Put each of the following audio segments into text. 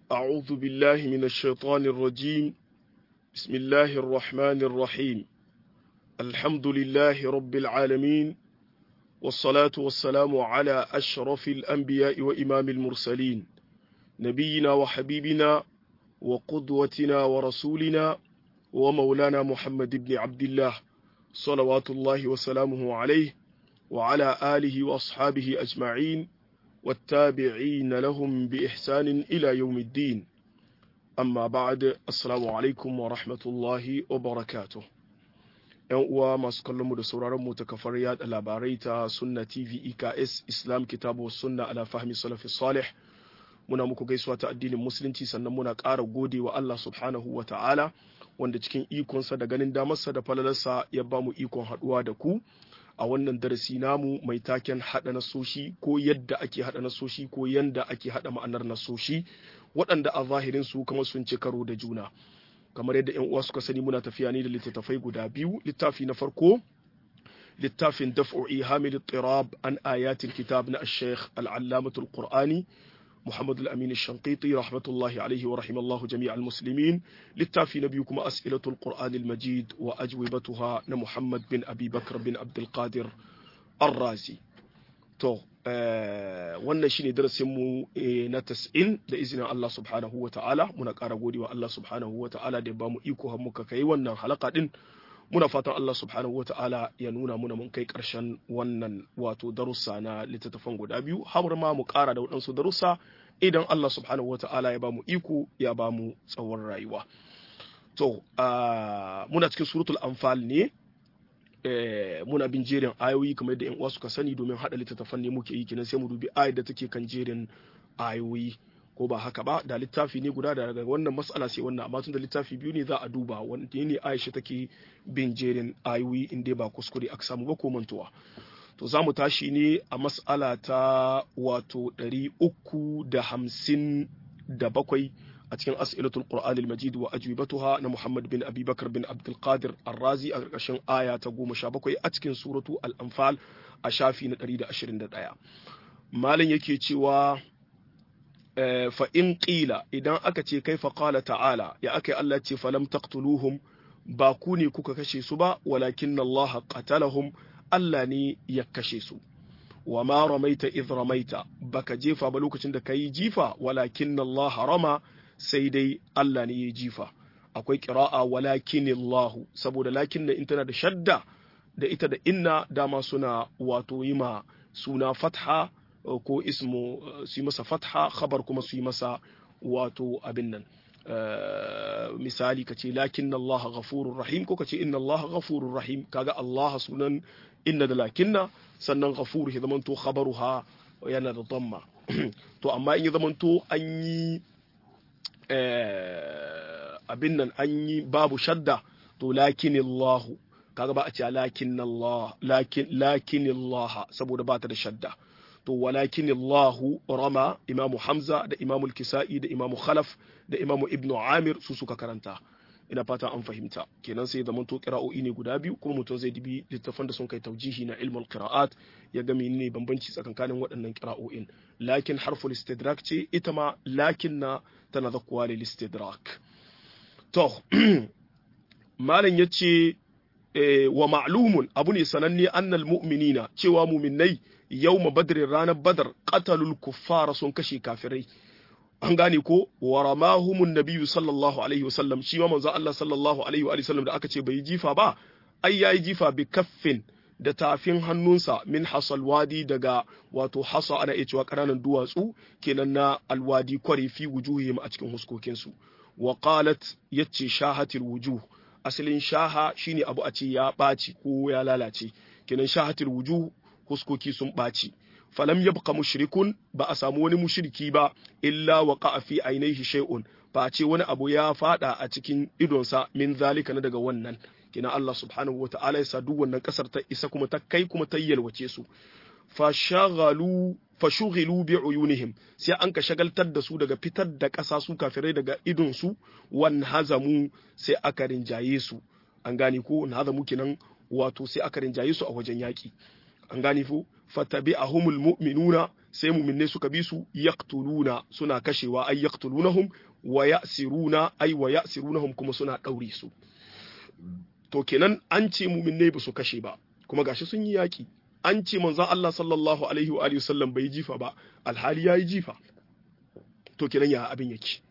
أعوذ بالله من الشيطان الرجيم بسم الله الرحمن الرحيم الحمد لله رب العالمين والصلاة والسلام على أشرف الأنبياء وإمام المرسلين نبينا وحبيبنا وقدوتنا ورسولنا ومولانا محمد بن عبد الله صلوات الله وسلامه عليه وعلى آله وأصحابه أجمعين والتابعين لهم بإحسان إلى يوم الدين أما بعد السلام عليكم ورحمة الله وبركاته ‘Yan uwa masu kallonmu da sauraronmu ta kafar yada labarai ta Sunna TV EKS Islam Kitabu Sunna ala fahmi salafi salih muna muku gaisuwa ta addinin musulunci sannan muna ƙara gode wa Allah subhanahu wa ta'ala wanda cikin ikonsa da ganin damarsa da falalarsa ya ba mu ikon haɗuwa da ku a wannan darasi namu mai taken haɗa nasoshi ko yadda ake haɗa nasoshi ko yanda ake haɗa ma'anar nasoshi waɗanda a zahirin su kuma sun ci karo da juna kamar yadda yan uwa suka sani muna tafiya ne da littattafai guda biyu littafi na farko littafin daf'u ihamil tirab an ayatil kitab na ash-shaykh al-allamatul qur'ani محمد الأمين الشنقيطي رحمة الله عليه ورحمه الله جميع المسلمين للتافي نبيكم أسئلة القرآن المجيد وأجوبتها محمد بن أبي بكر بن عبد القادر الرازي تو wannan shine darasinmu na tas'in da izinin Allah subhanahu wa ta'ala muna ƙara gode wa Allah subhanahu wa ta'ala da ya bamu iko har muka kai wannan halaka din muna fatan Allah subhanahu wa ta'ala ya nuna muna mun kai ƙarshen wannan wato darussa na littattafan guda biyu har ma mu ƙara da waɗansu darussa idan Allah subhanahu wa ta'ala ya bamu iko ya bamu tsawon rayuwa to muna cikin suratul anfal ne muna bin jerin ayoyi kamar yadda yan uwa suka sani domin haɗa littattafan ne muke yi kenan sai mu dubi ayar da take kan jerin ayoyi ko ba haka ba da littafi ne guda daga wannan mas'ala sai wannan amma tun da littafi biyu ne za a duba wanda ne Aisha take bin jerin ayoyi in dai ba kuskure aka samu ba ko mantuwa to za mu tashi ne a mas'ala ta wato ɗari uku da hamsin da bakwai a cikin as'ilatul qur'an al-majid wa ajwibatuha na Muhammad bin Abi Bakar bin Abdul Qadir Ar-Razi a ƙarƙashin aya ta goma sha bakwai a cikin suratu al-Anfal a shafi na ɗari da ashirin da ɗaya malam yake cewa fa in ƙila idan aka ce kai faƙala ta'ala ya aka yi Allah ce falam taqtuluhum ba ku ne kuka kashe su ba walakin Allah qatalahum Allah ne ya kashe su wa ma ramaita idh ramaita baka jefa ba lokacin da kai jifa walakin Allah rama sai dai Allah ne ya jifa akwai qira'a walakin Allah saboda lakin in tana da shadda da ita da inna dama suna wato yi ma suna fatha ko ismu su yi masa fatha khabar kuma su yi masa wato abin nan misali ka ce lakin Allah ghafurur rahim ko ka ce inna Allah ghafurur rahim kaga Allah sunan inna da lakinna sannan ghafur ya zamanto khabaruha yana da dhamma to amma in ya zamanto an yi abin nan an yi babu shadda to lakin Allah kaga ba a ce lakin Allah lakin lakin Allah saboda ba ta da shadda to walakin Allahu rama imamu Hamza da imamu Kisa'i da imamu Khalaf da imamu Ibn Amir su suka karanta ina fata an fahimta kenan sai zaman to qira'o'i ne guda biyu kuma mutum zai dibi littafan da sun kai taujihi na ilmul qira'at ya ga menene bambanci tsakankanin waɗannan qira'o'in lakin harful istidrak ce ita ma lakin na tana zakkuwa lil istidrak to malam yace wa ma'lumun abu ne sananne annal mu'minina cewa mu'minnai yawma badrin ranar badar qatalul kuffara sun kashe kafirai an gane ko wa ramahumun nabiyyu sallallahu alaihi wasallam shi ma manzo Allah sallallahu alaihi wa sallam da aka ce bai jifa ba ai yayi jifa bi kaffin da tafin hannunsa min hasal wadi daga wato hasa ana iya cewa ƙananan duwatsu kenan na alwadi kware fi wujuhihim a cikin huskokinsu wa qalat yace shahatil wujuh asalin shaha shine abu a ce ya ɓaci ko ya lalace kenan shahatil wujuh huskoki sun ɓaci falam yabqa mushrikun ba a samu wani mushriki ba illa waqa fi ainihi shay'un ba ce wani abu ya fada a cikin idonsa min zalika na daga wannan kina Allah subhanahu wata'ala ya sa duk wannan kasar ta isa kuma ta kai kuma ta yalwace su fashaghalu fashughilu bi uyunihim sai an ka shagaltar da su daga fitar da ƙasa su kafirai daga idon su wan hazamu sai aka rinjaye su an gane ko hazamu kenan wato sai aka rinjaye su a wajen yaki an gane ko fatabi'ahumul mu'minuna sai mu'minai suka bi su yaqtuluna suna kashewa ay yaqtulunahum wa ya'siruna ay wa ya'sirunahum kuma suna daure su to kenan an ce mu'minai ba su kashe ba kuma gashi sun yi yaki an ce manzon Allah sallallahu alaihi wa alihi wasallam bai jifa ba alhali yayi jifa to kenan ya abin yake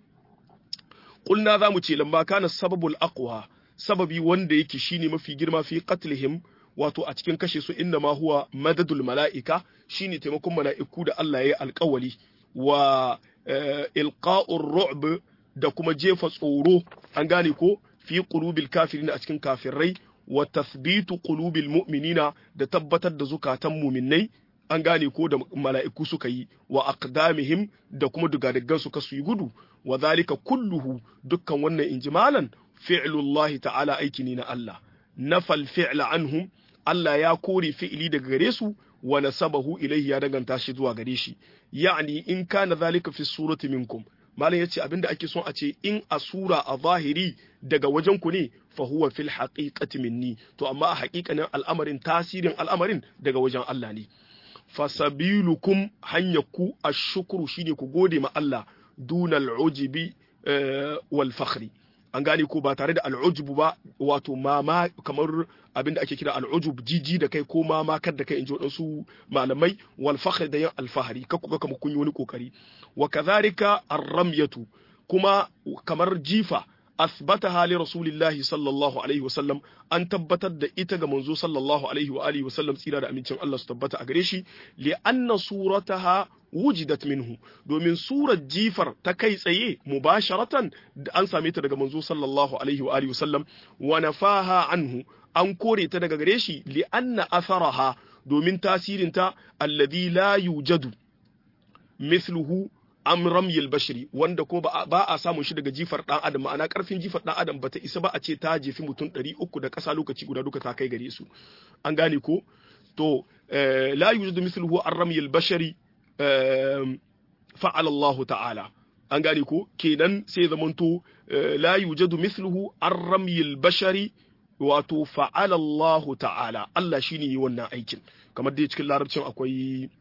kulna za mu ce lamma kana sababul aqwa sababi wanda yake shine mafi girma fi qatlihim wato a cikin kashe su inna ma huwa madadul mala'ika shine taimakon mala'iku da Allah ya yi alƙawali wa ilqa'ur ru'b da kuma jefa tsoro an gane ko fi qulubil kafirin a cikin kafirai wa tathbitu qulubil mu'minina da tabbatar da zukatan mu'minnai an gane ko da mala'iku suka yi wa aqdamihim da kuma dugadiggan su kasu yi gudu wa zalika kulluhu dukkan wannan injimalan fi'lullahi ta'ala aiki ne na Allah nafal fi'la anhum Allah ya kore fi'ili daga gare su wa nasabahu ilayhi ya danganta shi zuwa gare shi ya'ni in kana zalika fi surati minkum malam yace abinda ake son a ce in a sura a zahiri daga wajen ku ne fa huwa fil haqiqati minni to amma a haƙiƙanin al'amarin tasirin al'amarin daga wajen Allah ne fasabilukum hanyarku ashukuru shine ku gode ma Allah dunal ujibi wal fakhri an gane ko ba tare da al'ujubu ba wato mama kamar abin da ake kira al'ujub jiji da kai ko mama kar da kai in ji waɗansu malamai wal fakhr da yin alfahari ka kuga kamar kun yi wani kokari wa kadhalika ar-ramyatu kuma kamar jifa asbataha li rasulillahi sallallahu alaihi wasallam an tabbatar da ita ga manzo sallallahu alaihi wa alihi wasallam tsira da amincin Allah su tabbata a gare shi li anna surataha wujidat minhu domin surar jifar ta kai tsaye mubasharatan da an same ta daga manzo sallallahu alaihi wa alihi wasallam wa nafaha anhu an kore ta daga gare shi li anna atharaha domin tasirin ta alladhi la yujadu mithluhu am ramyil bashri wanda ko ba a samun shi daga jifar dan adam ma'ana karfin jifar dan adam bata isa ba a ce ta jefi mutum 300 da kasa lokaci guda duka ta kai gare su an gane ko to la yujadu mithluhu am ramyil bashri fa'ala Allah ta'ala an gane ko kenan sai zamanto la yujadu mithluhu an ramyil bashari wato fa'ala Allah ta'ala Allah shine yi wannan aikin kamar dai cikin larabcin akwai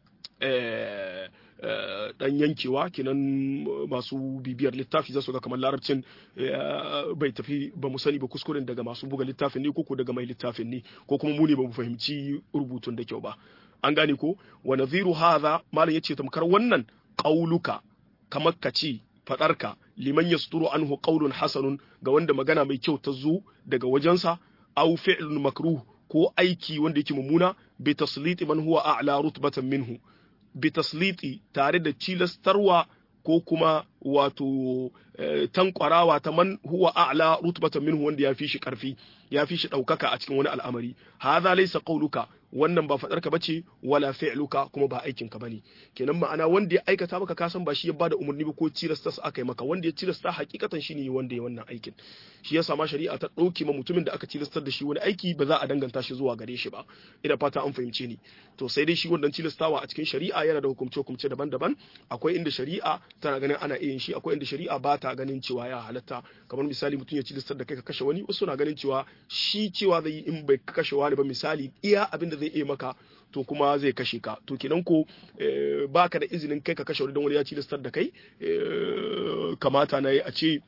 dan yankewa kenan masu bibiyar littafi za su ga kamar larabcin bai tafi ba mu sani ba kuskuren daga masu buga littafin ne ko daga mai littafin ne ko kuma mu ne ba mu fahimci rubutun da kyau ba an gane ko wa nadhiru hadha malam yace tamkar wannan qauluka kamar ka ce fadarka liman yasturu anhu qaulun hasanun ga wanda magana mai kyau ta zo daga wajensa aw fi'lun makruh ko aiki wanda yake mummuna bi tasliti man huwa a'la rutbatan minhu bi tasliti tare da cilastarwa ko kuma wato tankwarawa ta man huwa a'la rutbatan minhu wanda ya fi shi karfi ya fi shi ɗaukaka a cikin wani al'amari hadha laysa qawluka wannan ba fadarka bace wala fi'luka kuma ba aikin ka bane kenan ma'ana wanda ya aikata maka ka san ba shi ya bada umarni ba ko cilasta su aka yi maka wanda ya cilasta hakikatan shine wanda ya wannan aikin shi yasa ma shari'a ta dauke ma mutumin da aka cilastar da shi wani aiki ba za a danganta shi zuwa gare shi ba ina fata an fahimce ni to sai dai shi wannan cilastawa a cikin shari'a yana da hukumce hukumce daban-daban akwai inda shari'a tana ganin ana iya yin shi akwai inda shari'a ba ta ganin cewa ya halatta kamar misali mutum ya cilastar da kai ka kashe wani wasu na ganin cewa shi cewa zai yi in bai kashe wani ba misali iya abin da zai iya maka to kuma zai kashe ka to kenan ko baka da izinin kai ka kashe wani don wani ya cilastar da kai kamata na yi a ce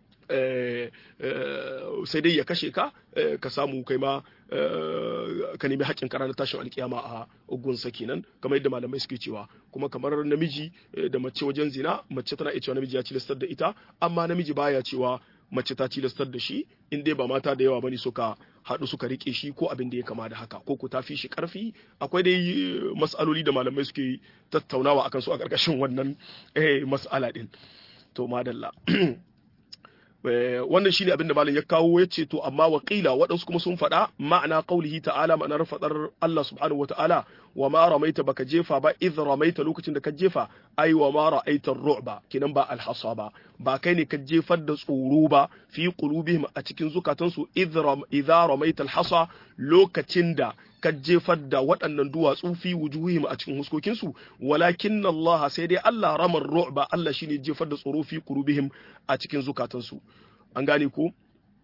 sai dai ya kashe ka ka samu kai ma ka nemi haƙƙin kara na tashin alƙiyama a ugunsa kenan kamar yadda malamai suke cewa kuma kamar namiji da mace wajen zina mace tana iya cewa namiji ya cilastar da ita amma namiji baya cewa mace ta cilastar da shi in dai ba mata da yawa bane suka haɗu suka rike shi ko abin da ya kama da haka ko ku ta fi shi ƙarfi akwai dai mas'aloli da malamai suke tattaunawa akan su a ƙarƙashin wannan mas'ala din to madalla wannan shine abin da malam ya kawo ya ce to amma waƙila waɗansu kuma sun faɗa ma'ana qaulihi ta'ala ma'anar faɗar Allah subhanahu wata'ala wa ma ramaita baka jefa ba idh ramaita lokacin da ka jefa ai wa ma ra'aita ru'ba kinan ba alhasa ba ba kai ne ka jefar da tsoro ba fi qulubihim a cikin zukatansu idh ramaita alhasa lokacin da ka jefar da waɗannan duwatsu fi wujuhihim a cikin huskokinsu walakin Allah sai dai Allah ramar ru'ba Allah shine jefar da tsoro fi qulubihim a cikin zukatansu an gane ko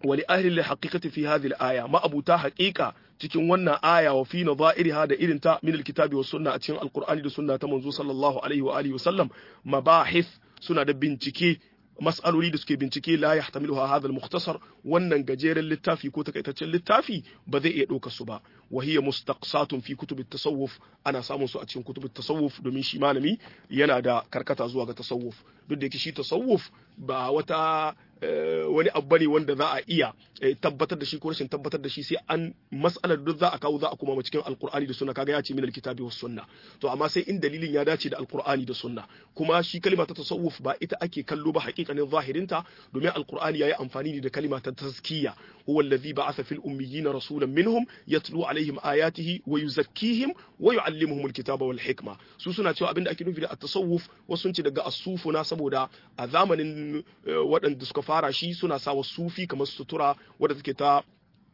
wali ahli haqiqati fi hadhihi al-aya ma abuta haqiqa cikin wannan aya wa fi nadha'iriha da irin ta min al-kitabi was sunna a cikin al-qur'ani da sunna ta manzo sallallahu alaihi wa alihi wa sallam mabahith suna da bincike mas'aloli da suke bincike la yahtamiluha hadha al-mukhtasar wannan gajeren littafi ko takaitaccen littafi ba zai iya ɗauka su ba wa hiya mustaqsatun fi kutub tasawuf ana samun su a cikin kutub tasawuf domin shi malami yana da karkata zuwa ga tasawuf duk da yake shi tasawuf ba wata wani abu bane wanda za a iya tabbatar da shi ko rashin tabbatar da shi sai an mas'alar duk za a kawo za a kuma cikin alkur'ani da sunna kaga ya ce min alkitabi was sunna to amma sai in dalilin ya dace da alkur'ani da sunna kuma shi kalima ta tasawuf ba ita ake kallo ba hakikanin zahirinta domin alkur'ani yayi amfani ne da kalima ta tazkiya huwa alladhi ba'atha fil ummiyina rasulan minhum yatlu alaihim ayatihi wa yuzakkihim wa yu'allimuhum alkitaba wal hikma su suna cewa abinda ake nufi da at-tasawuf wasu sun ce daga as-sufuna saboda a zamanin waɗanda suka fara shi suna sawa sufi kamar sutura wadda take ta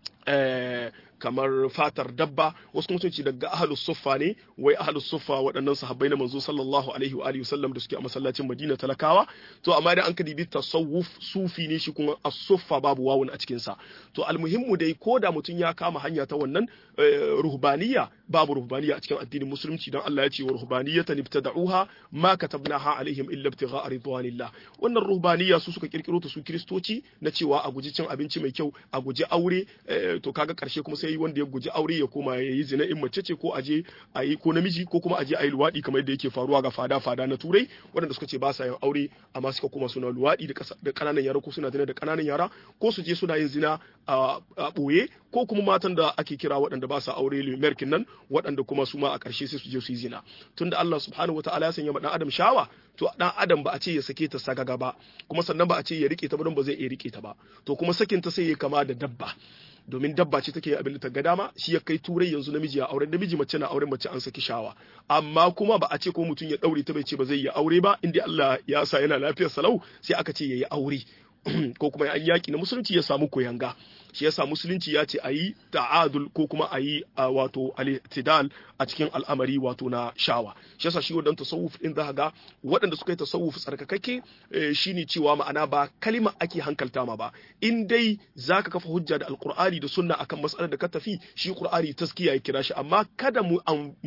kamar fatar dabba wasu kuma sun ce daga ahlus suffa ne wai ahlus suffa waɗannan sahabbai na manzo sallallahu alaihi wa alihi wasallam da suke a masallacin Madina talakawa to amma idan an ka dibi tasawuf sufi ne shi kuma as-suffa babu wawun a cikin sa to almuhimmu dai ko da mutum ya kama hanya ta wannan ruhbaniya babu ruhbaniya a cikin addinin musulunci dan Allah ya ce wa ruhbaniyatan ibtada'uha ma katabnaha alaihim illa ibtigha'a ridwanillah wannan ruhbaniya su suka kirkiro ta su kristoci na cewa a guji cin abinci mai kyau a guji aure to kaga karshe kuma sai wanda ya guji aure ya koma ya yi zina in mace ce ko aje a yi ko namiji ko kuma aje a yi luwaɗi kamar yadda yake faruwa ga fada fada na turai waɗanda suka ce ba sa yin aure amma suka koma suna luwaɗi da ƙananan yara ko suna zina da ƙananan yara ko su je suna yin zina a ɓoye ko kuma matan da ake kira waɗanda ba sa aure lumerkin nan waɗanda kuma su ma a ƙarshe sai su je su yi zina tunda Allah subhanahu wataala ya sanya ma ɗan adam shawa to dan adam ba a ce ya sake ta sagaga ba kuma sannan ba a ce ya rike ta ba don ba zai iya rike ta ba to kuma sakin ta sai ya kama da dabba domin dabba ce take abin da ta ga dama shi ya kai turai yanzu namiji ya auren namiji mace na auren mace an saki shawa amma kuma ba a ce ko mutum ya daure ta bai ce ba zai yi aure ba inda Allah ya sa yana lafiyar salau sai aka ce yayi aure ko kuma an yaki na musulunci ya samu koyanga shi yasa musulunci ya ce a yi ta'adul ko kuma a yi wato al-tidal a cikin al'amari wato na shawa shi yasa shi wadan tasawuf din za ga waɗanda suka yi tasawuf tsarkakakke shine cewa ma'ana ba kalima ake hankalta ma ba in dai zaka kafa hujja da alqur'ani da sunna akan mas'alar da ka tafi shi qur'ani taskiya ya kira shi amma kada mu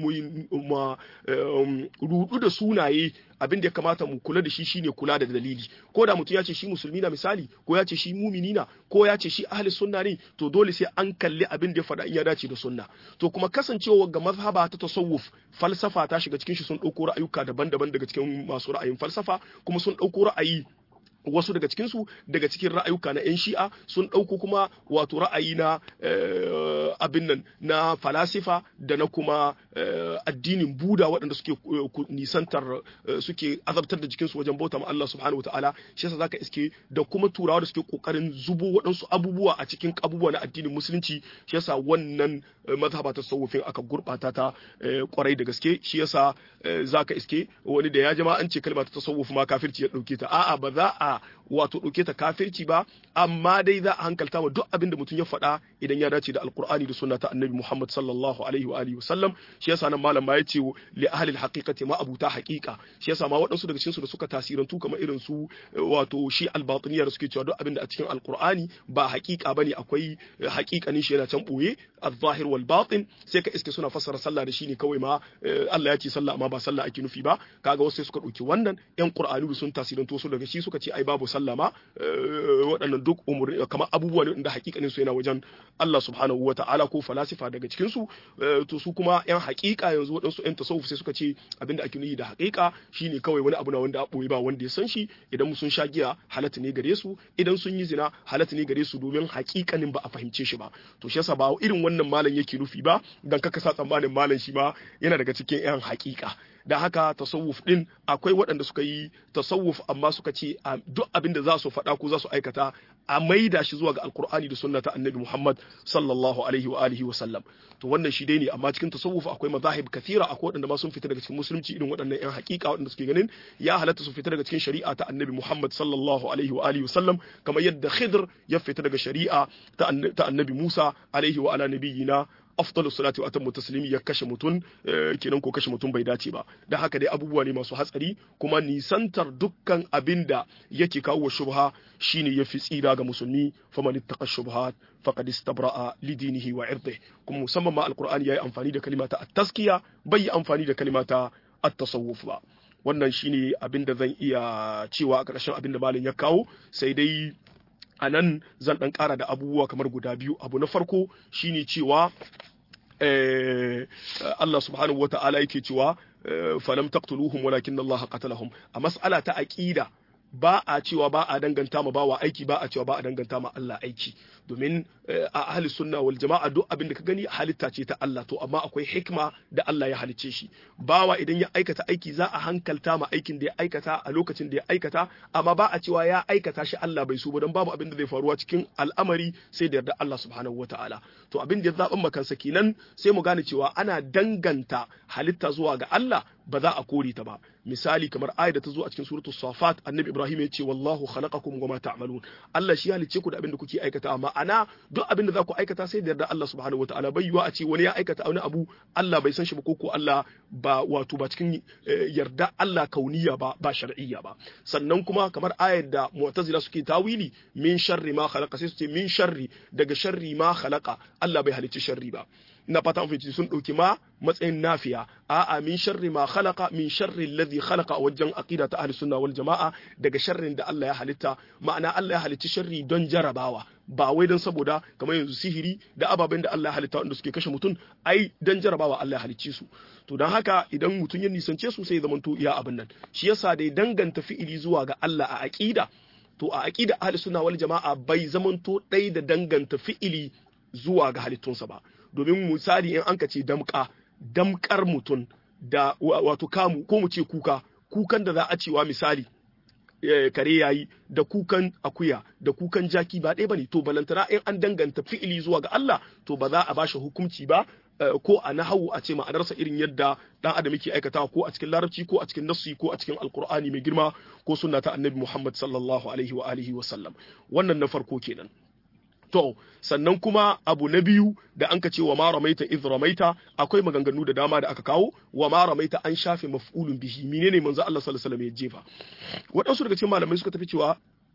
mu rudu da sunaye abin da ya kamata mu kula da shi shine kula da dalili ko da mutum ya ce shi musulmi na misali ko ya ce shi mumini na ko ya ce shi ahli sunna ne to dole sai an kalli abin da ya faɗa in ya dace da sunna to kuma kasancewa ga mazhaba ta tasawuf falsafa ta shiga cikin shi sun ɗauko ra'ayuka daban-daban daga cikin masu ra'ayin falsafa kuma sun ɗauko ra'ayi wasu daga cikinsu daga cikin ra'ayuka na 'yan shi'a sun ɗauko kuma wato ra'ayi na abin nan na falasifa da na kuma addinin buda waɗanda suke nisantar suke azabtar da jikinsu wajen bauta ma Allah subhanahu wa ta'ala shi yasa zaka iske da kuma turawa da suke kokarin zubo waɗansu abubuwa a cikin abubuwa na addinin musulunci shi yasa wannan mazhaba ta tasawufin aka gurbata ta kwarai da gaske shi yasa zaka iske wani da ya jama an ce kalma ta tasawuf ma kafirci ya dauke ta a'a ba za a wato ɗauke ta kafirci ba amma dai za a hankalta wa duk abin da mutum ya faɗa idan ya dace da alkur'ani da sunna ta annabi muhammad sallallahu alaihi wa alihi wasallam shi yasa nan malam ma ya ce li ahli alhaqiqati ma abuta haqiqa shi yasa ma waɗansu daga cikin su da suka tasirantu kamar irin su wato shi albatiniya da suke cewa duk abin da a cikin alkur'ani ba haqiqa bane akwai haqiqanin shi yana can boye az-zahir wal batin sai ka iske suna fassara sallah da shi ne kawai ma Allah ya ce sallah amma ba sallah ake nufi ba kaga wasu sai suka ɗauki wannan yan qur'ani sun tasirantu su daga shi suka ce ai babu sallah ma waɗannan duk umurni kamar abubuwa ne da hakikanin su yana wajen Allah subhanahu wa ta'ala ko falasifa daga cikin su to su kuma yan hakika yanzu waɗansu yan tasawuf sai suka ce abinda ake nufi da hakika shine kawai wani abu na wanda a boye ba wanda ya san shi idan sun sha giya halatta ne gare su idan sun yi zina halatta ne gare su domin hakikanin ba a fahimce shi ba to shi yasa ba irin wannan malam yake nufi ba dan kaka sa tsammanin malam shi ma yana daga cikin yan hakika da haka tasawuf din akwai waɗanda suka yi tasawuf amma suka ce duk abin da za su faɗa ko za su aikata a maida shi zuwa ga alkur'ani da sunna ta annabi muhammad sallallahu alaihi wa alihi wa sallam to wannan shi dai ne amma cikin tasawuf akwai mazahib kathira akwai waɗanda ma sun fita daga cikin musulunci irin waɗannan yan haƙiƙa waɗanda suke ganin ya halatta su fita daga cikin shari'a ta annabi muhammad sallallahu alaihi wa alihi wa sallam kamar yadda khidr ya fita daga shari'a ta annabi musa alaihi wa ala nabiyina afdalus salati wa atammu taslimi ya kashe mutum kenan ko kashe mutum bai dace ba da haka dai abubuwa ne masu hatsari kuma nisantar dukkan abinda yake kawo shubha shine yafi tsira ga musulmi faman ittaqa shubhat faqad istabra'a li dinihi wa irdihi kuma musamman ma alqur'ani yayi amfani da kalimata at-taskiya bai yi amfani da kalimata at-tasawuf ba wannan shine abin da zan iya cewa a ƙarshen abin da malam ya kawo sai dai a nan zan ɗan ƙara da abubuwa kamar guda biyu abu na farko shine cewa Allah subhanahu wata'ala yake cewa falam taqtuluhum walakin Allah qatalahum a mas'ala ta aqida ba a cewa ba a danganta ma bawa aiki ba a cewa ba a danganta ma Allah aiki domin a ahli sunna wal jama'a duk abin da ka gani halitta ce ta Allah to amma akwai hikma da Allah ya halicce shi bawa idan ya aikata aiki za a hankalta ma aikin da ya aikata a lokacin da ya aikata amma ba a cewa ya aikata shi Allah bai so ba don babu abin da zai faruwa cikin al'amari sai da yarda Allah subhanahu wataala to abin da ya zaɓin makansa kenan sai mu gane cewa ana danganta halitta zuwa ga Allah ba za a kore ta ba misali kamar ayat da ta zo a cikin suratul safat annabi ibrahim ya ce wallahu khalaqakum wama ta'malun Allah shi halicce ku da abin da kuke aikata ma'ana duk abin da za ku aikata sai da yarda Allah subhanahu wataala bai yiwa a ce wani ya aikata wani abu Allah bai san shi ba ko ko Allah ba wato ba cikin yarda Allah kauniya ba ba shar'iyya ba sannan kuma kamar ayat da mu'tazila suke tawili min sharri ma khalaqa sai su ce min sharri daga sharri ma khalaqa Allah bai halicci sharri ba na fata fahimci sun ɗauki ma matsayin nafiya a'a min sharri ma khalaqa min sharri alladhi khalaqa wajen aqida ta ahli sunna wal jama'a daga sharrin da Allah ya halitta ma'ana Allah ya halicci sharri don jarabawa ba wai don saboda kamar yanzu sihiri da ababen da Allah ya halitta wanda suke kashe mutum ai don jarabawa Allah ya halicce su to don haka idan mutum ya nisance su sai ya zamanto iya abin nan shi yasa dai danganta fi'ili zuwa ga Allah a aqida to a aqida ahli sunna wal jama'a bai zamanto ɗai da danganta fi'ili zuwa ga halittunsa ba domin misali in an ka ce damka damkar mutum da wato kamu ko mu ce kuka kukan da za a cewa misali kare yayi da kukan akuya da kukan jaki ba ɗaya bane to balantana in an danganta fi'ili zuwa ga Allah to ba za a bashi hukunci ba ko a nahawu a ce ma'anarsa irin yadda dan adam yake aikatawa ko a cikin larabci ko a cikin nassi ko a cikin alkur'ani mai girma ko sunna ta annabi Muhammad sallallahu alaihi wa alihi wa sallam wannan na farko kenan To, sannan kuma abu na biyu da an ka ce wa ma ramaita iz ramaita akwai maganganu da dama da aka kawo wa ma ramaita an shafe maf'ulun bihi menene manzo Allah sallallahu alaihi wasallam ya jefa waɗansu daga cikin malamai suka tafi cewa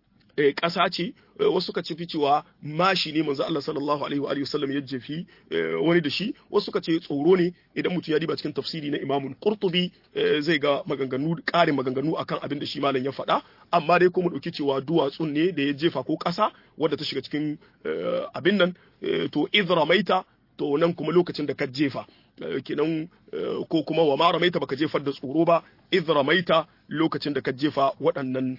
ƙasa ce wasu suka ce cewa mashi ne manzo Allah sallallahu alaihi wa alihi wasallam ya jefi wani da shi wasu suka ce tsoro ne idan mutum ya diba cikin tafsiri na Imam Qurtubi zai ga maganganu ƙarin maganganu akan abin da shi malam ya faɗa amma dai kuma dauki cewa duwatsun ne da ya jefa ko ƙasa wadda ta shiga cikin abin nan to idramaita to nan kuma lokacin da ka jefa kenan ko kuma wa ma ramaita baka jefar da tsoro ba idh ramaita lokacin da ka jefa waɗannan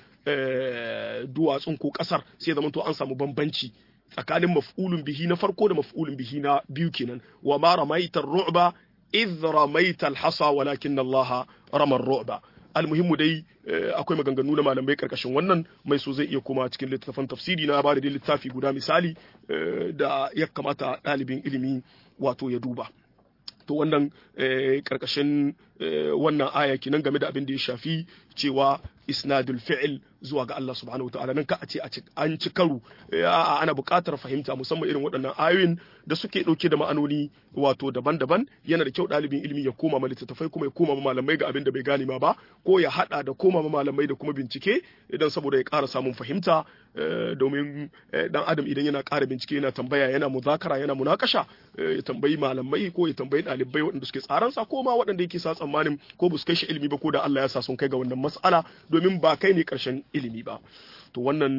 duwatsun ko ƙasar sai zama to an samu bambanci tsakanin maf'ulun bihi na farko da maf'ulun bihi na biyu kenan wa ma ramaita ru'ba idh ramaita al-hasa walakin Allah rama ru'ba almuhimmu dai akwai maganganu na malamai karkashin wannan mai so zai iya kuma cikin littattafan tafsiri na ba da littafi guda misali da ya kamata ɗalibin ilimi wato ya duba to wannan karkashin wannan aya kenan game da abin da ya shafi cewa isnadul fi'il zuwa ga Allah subhanahu wataala nan ka a ce an ci karo ana buƙatar fahimta musamman irin waɗannan ayoyin da suke ɗauke da ma'anoni wato daban-daban yana da kyau ɗalibin ilimi ya koma ma littattafai kuma ya koma ma malamai ga abin da bai gane ma ba ko ya haɗa da koma ma malamai da kuma bincike idan saboda ya ƙara samun fahimta domin dan adam idan yana ƙara bincike yana tambaya yana muzakara yana munakasha ya tambayi malamai ko ya tambayi ɗalibai waɗanda suke tsaransa ko ma waɗanda yake sa tsammanin ko ba su kai shi ilimi ba ko da Allah ya sa sun kai ga wannan mas'ala domin ba kai ne ƙarshen ilimi ba to wannan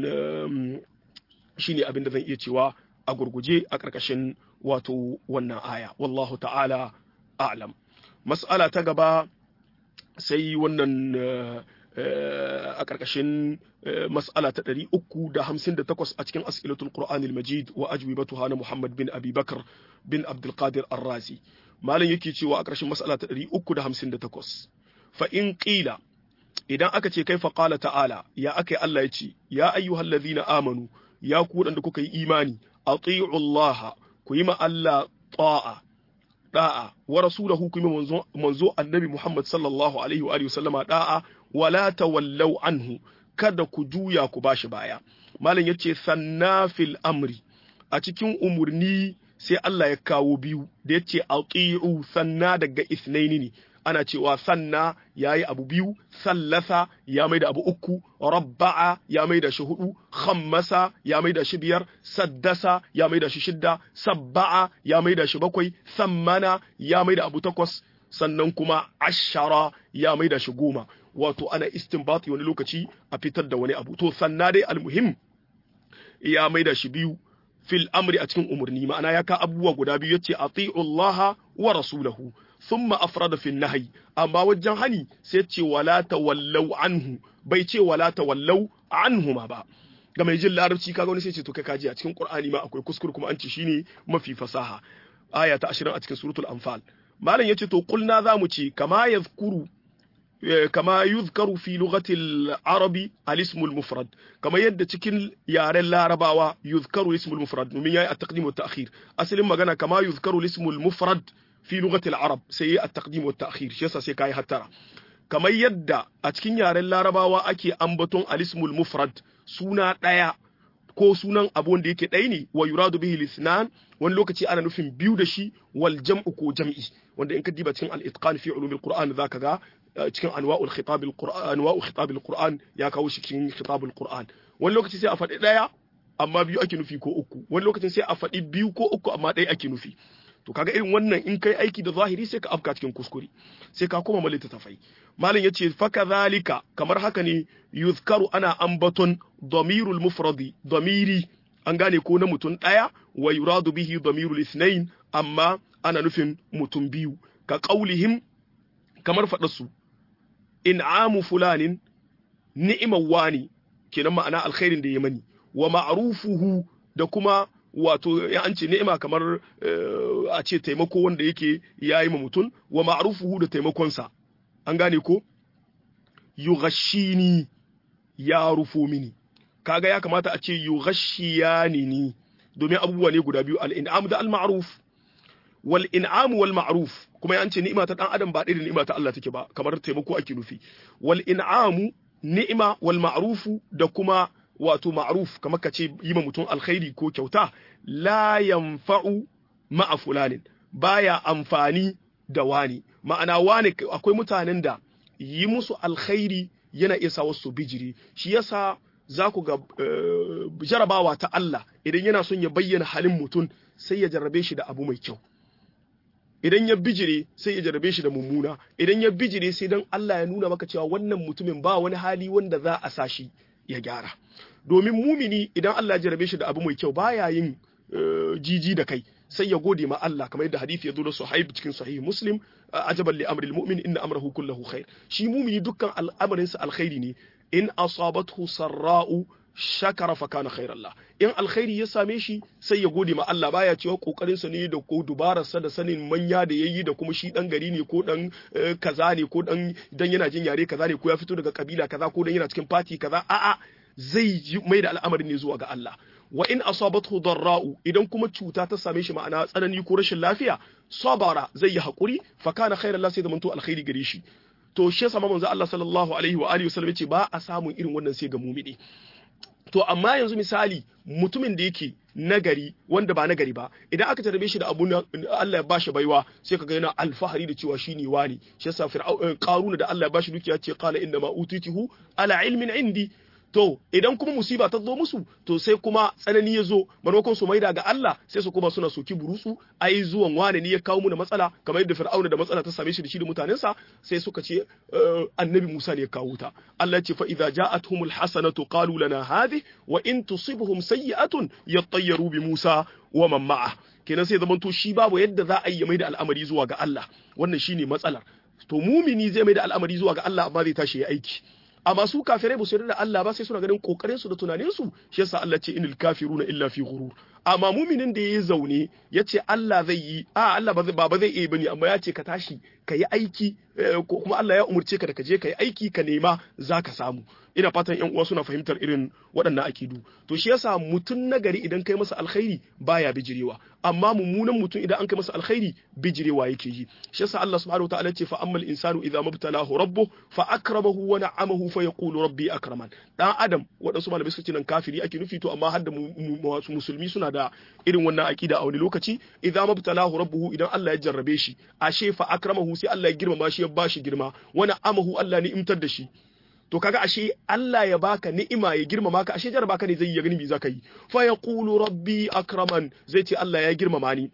shine abin da zan iya cewa a gurguje a ƙarƙashin wato wannan aya wallahu ta'ala a'lam mas'ala ta gaba sai wannan a ƙarƙashin mas'ala ta ɗari uku da hamsin da takwas a cikin as'ilatul qur'anil majid wa ajwibatuha na muhammad bin abi bakar bin abdulkadir arrazi malam yake cewa a ƙarshen mas'ala ta ɗari uku da hamsin da takwas fa in ƙila idan aka ce kai faƙala ta'ala ya aka yi Allah ya ce ya ayyuhal ladhina amanu ya ku da kuka yi imani ati'u Allah ku yi ma Allah ta'a da'a wa rasulahu ku yi manzo manzo annabi Muhammad sallallahu alaihi wa alihi wasallama da'a wala tawallaw anhu kada ku juya ku bashi baya malam yace sannafil amri a cikin umurni sai Allah ya kawo biyu da ya ce ati'u sanna daga isnaini ne ana cewa sanna yayi abu biyu sallasa ya mai da abu uku rabba'a ya mai da shi hudu khammasa ya mai da shi biyar saddasa ya mai da shi shidda sabba'a ya mai da shi bakwai sammana ya mai da abu takwas sannan kuma ashara ya mai da shi goma wato ana istinbati wani lokaci a fitar da wani abu to sanna dai almuhim ya mai da shi biyu fil amri a cikin umarni ma'ana ya ka abubuwa guda biyu yace ati'u Allah wa rasulahu thumma afrada fil nahyi amma wajen hani sai ce wala tawallau anhu bai ce wala tawallau anhu ma ba ga mai jin larabci kaga wani sai ce to kai kaji a cikin Qur'ani ma akwai kuskure kuma an ce shine mafi fasaha aya ta 20 a cikin suratul anfal malam yace to kulna zamu ce kama yazkuru kama yuzkaru fi lughatil arabi al-ism al-mufrad kama yadda cikin yaren larabawa yuzkaru al-ism al-mufrad domin yayi at-taqdim wa at-ta'khir asalin magana kama yuzkaru al-ism al-mufrad fi lughatil arab sai yayi at-taqdim wa at-ta'khir shi yasa sai kai hattara kamar yadda a cikin yaren larabawa ake ambaton al-ism al-mufrad suna daya ko sunan abu wanda yake ɗaya ne wa yuradu bihi lisnan wani lokaci ana nufin biyu da shi wal jam'u ko jam'i wanda in ka diba cikin al-itqan fi ulumil qur'an zaka ga cikin anwa'ul khitab al-qur'an anwa'u khitab al-qur'an ya kawo shi cikin khitab al-qur'an wani lokaci sai a faɗi ɗaya amma biyu ake nufi ko uku wani lokacin sai a faɗi biyu ko uku amma ɗaya ake nufi to kaga irin wannan in kai aiki da zahiri sai ka afka cikin kuskure sai ka koma malita tafai malam yace fa kadhalika kamar haka ne yuzkaru ana ambaton damirul mufradi damiri an gane ko na mutum ɗaya wa yuradu bihi damirul ithnain amma ana nufin mutum biyu ka qaulihim kamar faɗa su in'amu fulanin ni'imar wani kenan ma'ana alkhairin da ya mani wa ma'rufuhu da kuma wato ya an ce ni'ima kamar a ce taimako wanda yake yayi ma mutum wa ma'rufuhu da taimakonsa an gane ko yughashini ya rufo mini kaga ya kamata a ce yughashiyani ni domin abubuwa ne guda biyu al-in'am da al-ma'ruf wal in'am wal ma'ruf kuma ya ce ni'ima ta dan adam ba irin ni'ima ta Allah take ba kamar taimako ake nufi wal in'amu ni'ima wal ma'rufu da kuma wato ma'ruf kamar ka ce yi ma mutum alkhairi ko kyauta la yanfa'u ma'a fulanin baya amfani da wani ma'ana wani akwai mutanen da yi musu alkhairi yana iya sa wasu bijiri shi yasa za ku ga jarabawa ta Allah idan yana son ya bayyana halin mutum sai ya jarrabe shi da abu mai kyau idan ya bijire sai ya jarrabe shi da mummuna idan ya bijire sai dan Allah ya nuna maka cewa wannan mutumin ba wani hali wanda za a sa shi ya gyara domin mumini idan Allah ya jarrabe shi da abu mai kyau baya yin jiji da kai sai ya gode ma Allah kamar yadda hadisi ya zo da Suhaib cikin sahih Muslim ajaban li amril mu'min inna amrahu kulluhu khair shi mumini dukkan al'amarin sa alkhairi ne in asabathu sarra'u shakara fa kana khairan la in alkhairi ya same shi sai ya gode ma Allah baya cewa kokarin sa ne da ko dubarar sa da sanin manya da yayi da kuma shi dan gari ne ko dan kaza ne ko dan dan yana jin yare kaza ne ko ya fito daga kabila kaza ko dan yana cikin party kaza a'a zai mai da al'amarin ne zuwa ga Allah wa in asabathu darra'u idan kuma cuta ta same shi ma'ana tsanani ko rashin lafiya sabara zai yi hakuri fa kana khairan la sai da manto alkhairi gare shi to shi yasa manzo Allah sallallahu alaihi wa alihi wasallam yace ba a samun irin wannan sai ga mumini to amma yanzu misali mutumin da yake nagari wanda ba nagari ba idan aka tarbe shi da abu Allah ya bashi baiwa sai kaga yana alfahari da cewa shine wani shi yasa fir'aun qaruna da Allah ya bashi dukiya ce qala inna ma utitihu ala ilmin indi to idan kuma musiba ta zo musu to sai kuma tsanani ya zo maimakon su maida ga Allah sai su kuma suna soki burutsu ai zuwan wane ne ya kawo mu da matsala kamar yadda fir'auna da matsala ta same shi da shi da mutanensa sai suka ce annabi Musa ne ya kawo ta Allah ya ce fa idza ja'atuhumul hasanatu qalu lana hadhi wa in tusibhum sayyi'atun yattayyaru bi Musa wa man ma'a kenan sai zaman to shi babu yadda za a yi maida al'amari zuwa ga Allah wannan shine matsalar to mumini zai maida al'amari zuwa ga Allah amma zai tashi ya aiki amma su kafirai ba su yarda da Allah ba sai suna ganin kokarin su da tunanin su shi yasa Allah ce inil kafiruna illa fi ghurur amma muminin da yayi zaune yace Allah zai yi a Allah ba ba zai iya bane amma ya ce ka tashi ka yi aiki ko kuma Allah ya umurce ka da ka je ka yi aiki ka nema zaka samu ina fatan yan uwa suna fahimtar irin waɗannan akidu to shi yasa mutum nagari idan kai masa alkhairi baya bijirewa amma mummunan mutum idan an kai masa alkhairi bijirewa yake yi shi yasa Allah subhanahu wataala ce fa ammal insanu idza mabtalahu rabbuh fa akramahu wa na'amahu fa yaqulu rabbi akraman dan adam waɗansu malamai suka ce nan kafiri ake nufi to amma har da musulmi suna da da irin wannan aqida a wani lokaci idza mabtalahu rabbuhu idan Allah ya jarrabe shi ashe fa akramahu sai Allah ya girmama shi ya bashi girma wana amahu Allah ni imtar da shi to kaga ashe Allah ya baka ni'ima ya girmama ka ashe jarraba ka ne zai yi gani me zaka yi fa yaqulu rabbi akraman zai ce Allah ya girmama ni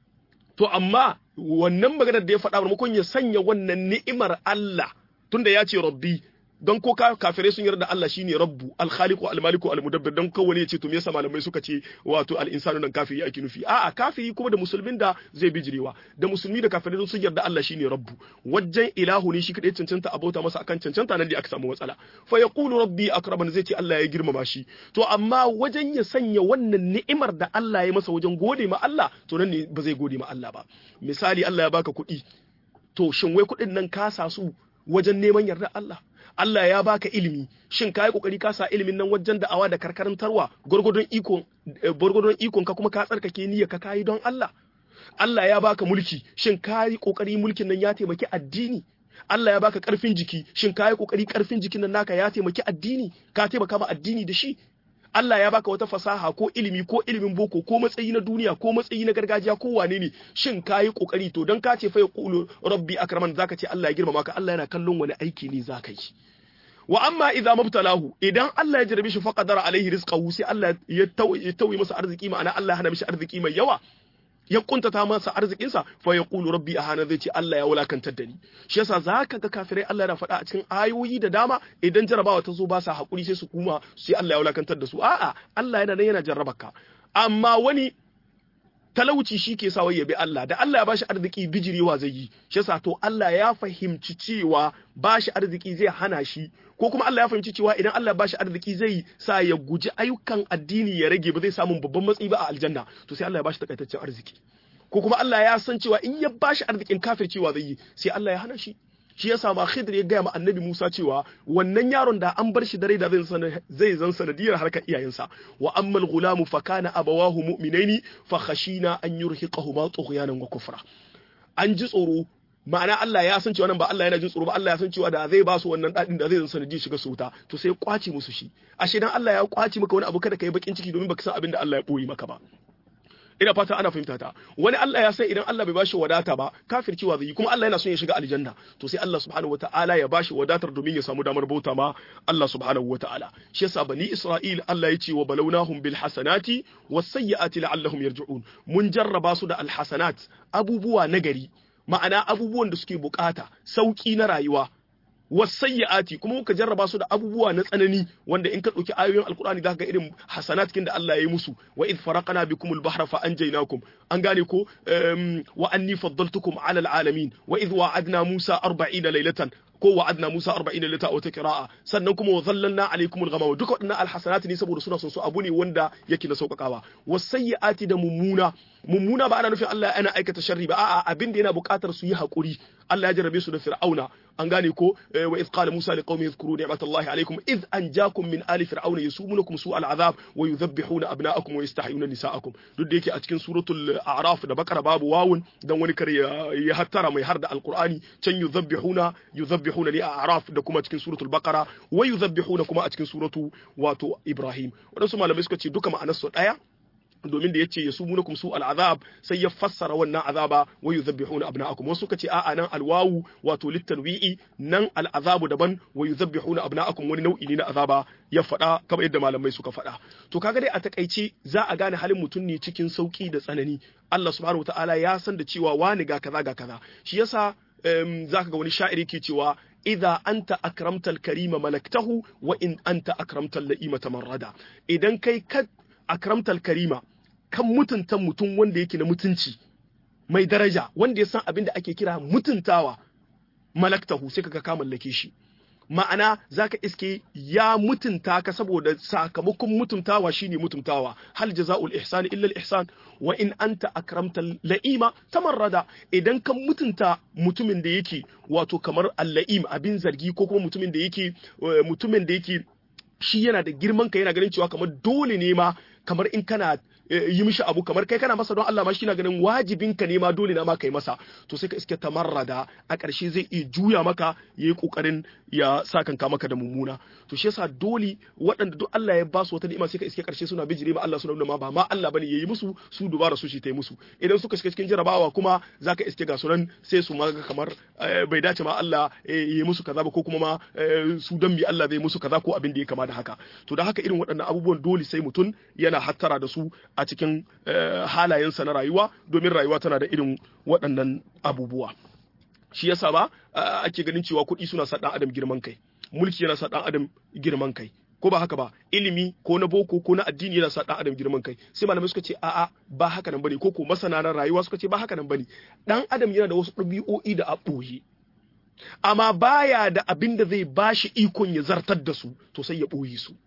to amma wannan maganar da ya faɗa maimakon ya sanya wannan ni'imar Allah tunda ya ce rabbi don ko kafirai sun yarda Allah shine rabbu al-khaliqu al-maliku al-mudabbir don kowane ya ce to me yasa malamai suka ce wato al-insanu nan kafiri ake nufi a'a kafiri kuma da musulmin da zai bijirewa da musulmi da kafirai sun yarda Allah shine rabbu wajen ilahu ne shi kadai cancanta abota masa akan cancanta nan da aka samu matsala fa yaqulu rabbi akraman zai ce Allah ya girmama shi to amma wajen ya sanya wannan ni'imar da Allah ya masa wajen gode ma Allah to nan ne ba zai gode ma Allah ba misali Allah ya baka kuɗi to shin wai kuɗin nan ka sa su wajen neman yardar Allah Allah ya baka ilimi shin kai kokari ka sa ilimin nan wajen da'awa da karkarantarwa gurgudun ikon gurgudun ikon ka kuma ka tsarkake niyyar ka kai don Allah Allah ya baka mulki shin kai kokari mulkin nan ya taimaki addini Allah ya baka karfin jiki shin kai kokari karfin jikin nan naka ya taimaki addini ka taimaka ma addini da shi Allah ya baka wata fasaha ko ilimi ko ilimin boko ko matsayi na duniya ko matsayi na gargajiya ko wane ne shin kayi kokari to dan ka ce fa yaqulu rabbi akraman zaka ce Allah ya girmama ka Allah yana kallon wani aiki ne zaka yi wa amma idza mabtalahu idan Allah ya jarabe shi faqadara alaihi rizqahu sai Allah ya tauye masa arziki ma'ana Allah ya hana mishi arziki mai yawa ya kuntata masa arzikinsa fa ya qulu rabbi ahana zai ce Allah ya wulakantar da ni shi yasa zaka ga kafirai Allah yana faɗa a cikin ayoyi da dama idan jarabawa ta zo ba sa hakuri sai su kuma sai Allah ya wulakantar da su a'a Allah yana nan yana jarrabaka amma wani talauci shi ke sa ya bi Allah da Allah ya bashi arziki bijirewa zai yi shi yasa to Allah ya fahimci cewa bashi arziki zai hana shi ko kuma Allah ya fahimci cewa idan Allah ya bashi arziki zai sa ya guji ayyukan addini ya rage ba zai samu babban matsayi ba a aljanna to sai Allah ya bashi takaitaccen arziki ko kuma Allah ya san cewa in ya bashi arzikin kafircewa zai yi sai Allah ya hana shi shi yasa ma Khidir ya gaya ma Annabi Musa cewa wannan yaron da an bar shi da rai da zai zan sanadiyar harkar iyayensa wa ammal ghulamu fa kana abawahu mu'minaini fa khashina an yurhiqahuma tughyanan wa kufra an ji tsoro ma'ana Allah ya san cewa nan ba Allah yana jin tsoro ba Allah ya san cewa da zai ba su wannan dadin da zai zan sanadiyar shiga su wuta to sai ya kwace musu shi ashe dan Allah ya kwace maka wani abu kada kai bakin ciki domin baka san abin da Allah ya boye maka ba ina fata ana fahimta ta wani Allah ya sai idan Allah bai bashi wadata ba kafircewa zai yi kuma Allah yana son ya shiga aljanna to sai Allah subhanahu wataala ya bashi wadatar domin ya samu damar bauta ma Allah subhanahu wataala shi yasa bani Isra'il Allah ya ce wa balawnahum bil hasanati was sayyiati la'allahum yarji'un mun jarraba su da al hasanat abubuwa nagari ma'ana abubuwan da suke bukata sauki na rayuwa wasayyi'ati kuma muka jarraba su da abubuwa na tsanani wanda in ka dauki ayoyin alkur'ani zaka ga irin hasanat kin da Allah ya yi musu wa id faraqna bikumul bahra fa anjaynakum an gane ko wa anni faddaltukum ala alalamin wa id wa'adna musa 40 laylatan ko wa'adna Musa 40 lita wata qira'a sannan kuma wa zallalna alaikum al-ghamama duka wadannan alhasanat ne saboda suna son su abu ne wanda yake na saukakawa wasayyi'ati da mummuna mummuna ba ana nufin Allah yana aikata sharri ba a'a abin da yana buƙatar su yi hakuri Allah ya jarabe su da fir'auna an gane ko wa idh qala Musa liqaumi yadhkuru ni'matallahi alaikum idh anjakum min ali fir'auna yasumunukum su'al azab wa yudhabbihuna abna'akum wa yastahyuna nisa'akum duk da yake a cikin suratul a'raf da bakara babu wawun dan wani kare ya hattara mai har da alqur'ani can yudhabbihuna yudhabbihuna li a'raf da kuma cikin suratul baqara wa yudhabbihuna kuma a cikin suratu wato ibrahim wadansu malamai suka ce duka ma'anar su daya domin da yace yasumunukum su al'azab sai ya fassara wannan azaba wa yuzabbihuna abna'akum wasu kace a'a nan alwawu wato litanwi'i nan al'azabu daban wa yuzabbihuna abna'akum wani nau'i ne na azaba ya faɗa kamar yadda malamai suka faɗa to kaga dai a takaice za a gane halin mutum ne cikin sauki da tsanani Allah subhanahu wataala ya san da cewa wani ga kaza ga kaza shi yasa zaka ga wani sha'iri ke cewa idza anta akramta al-karima malaktahu wa in anta akramta al-la'ima tamarrada idan kai ka akramta al-karima kan mutunta mutum wanda yake na mutunci mai daraja wanda ya san abin da ake kira mutuntawa malaktahu sai kaga ka mallake shi ma'ana zaka iske ya mutunta ka saboda sakamakon mutuntawa shine mutuntawa hal jazaul ihsan illa al ihsan wa in anta akramta la'ima tamarrada idan kan mutunta mutumin da yake wato kamar al-la'im abin zargi ko kuma mutumin da yake mutumin da yake shi yana da girman ka yana ganin cewa kamar dole ne ma kamar in kana yi mishi abu kamar kai kana masa don Allah ma shi na ganin wajibin ka ne ma dole na ma kai masa to sai ka iske tamarrada a ƙarshe zai iya juya maka yayi kokarin ya sa kanka maka da mummuna to shi yasa dole waɗanda duk Allah ya ba su wata ni'ima sai ka iske ƙarshe suna bijire ma Allah suna nuna ma ba ma Allah bane yayi musu su dubara su shi ta yi musu idan suka shiga cikin jarabawa kuma zaka iske ga sunan sai su ma kamar bai dace ma Allah yayi musu kaza ba ko kuma ma su dan bi Allah zai musu kaza ko abin da ya kama da haka to da haka irin waɗannan abubuwan dole sai mutum yana hattara da su a cikin halayensa na rayuwa domin rayuwa tana da irin waɗannan abubuwa shi yasa ba ake ganin cewa kuɗi suna sa ɗan adam girman kai mulki yana sa ɗan adam girman kai ko ba haka ba ilimi ko na boko ko na addini yana sa ɗan adam girman kai sai malamai suka ce a'a ba haka nan bane ko ko masana na rayuwa suka ce ba haka nan bane ɗan adam yana da wasu ɗabi'o'i da a ɓoye amma baya da abin da zai bashi ikon ya zartar da su to sai ya ɓoye su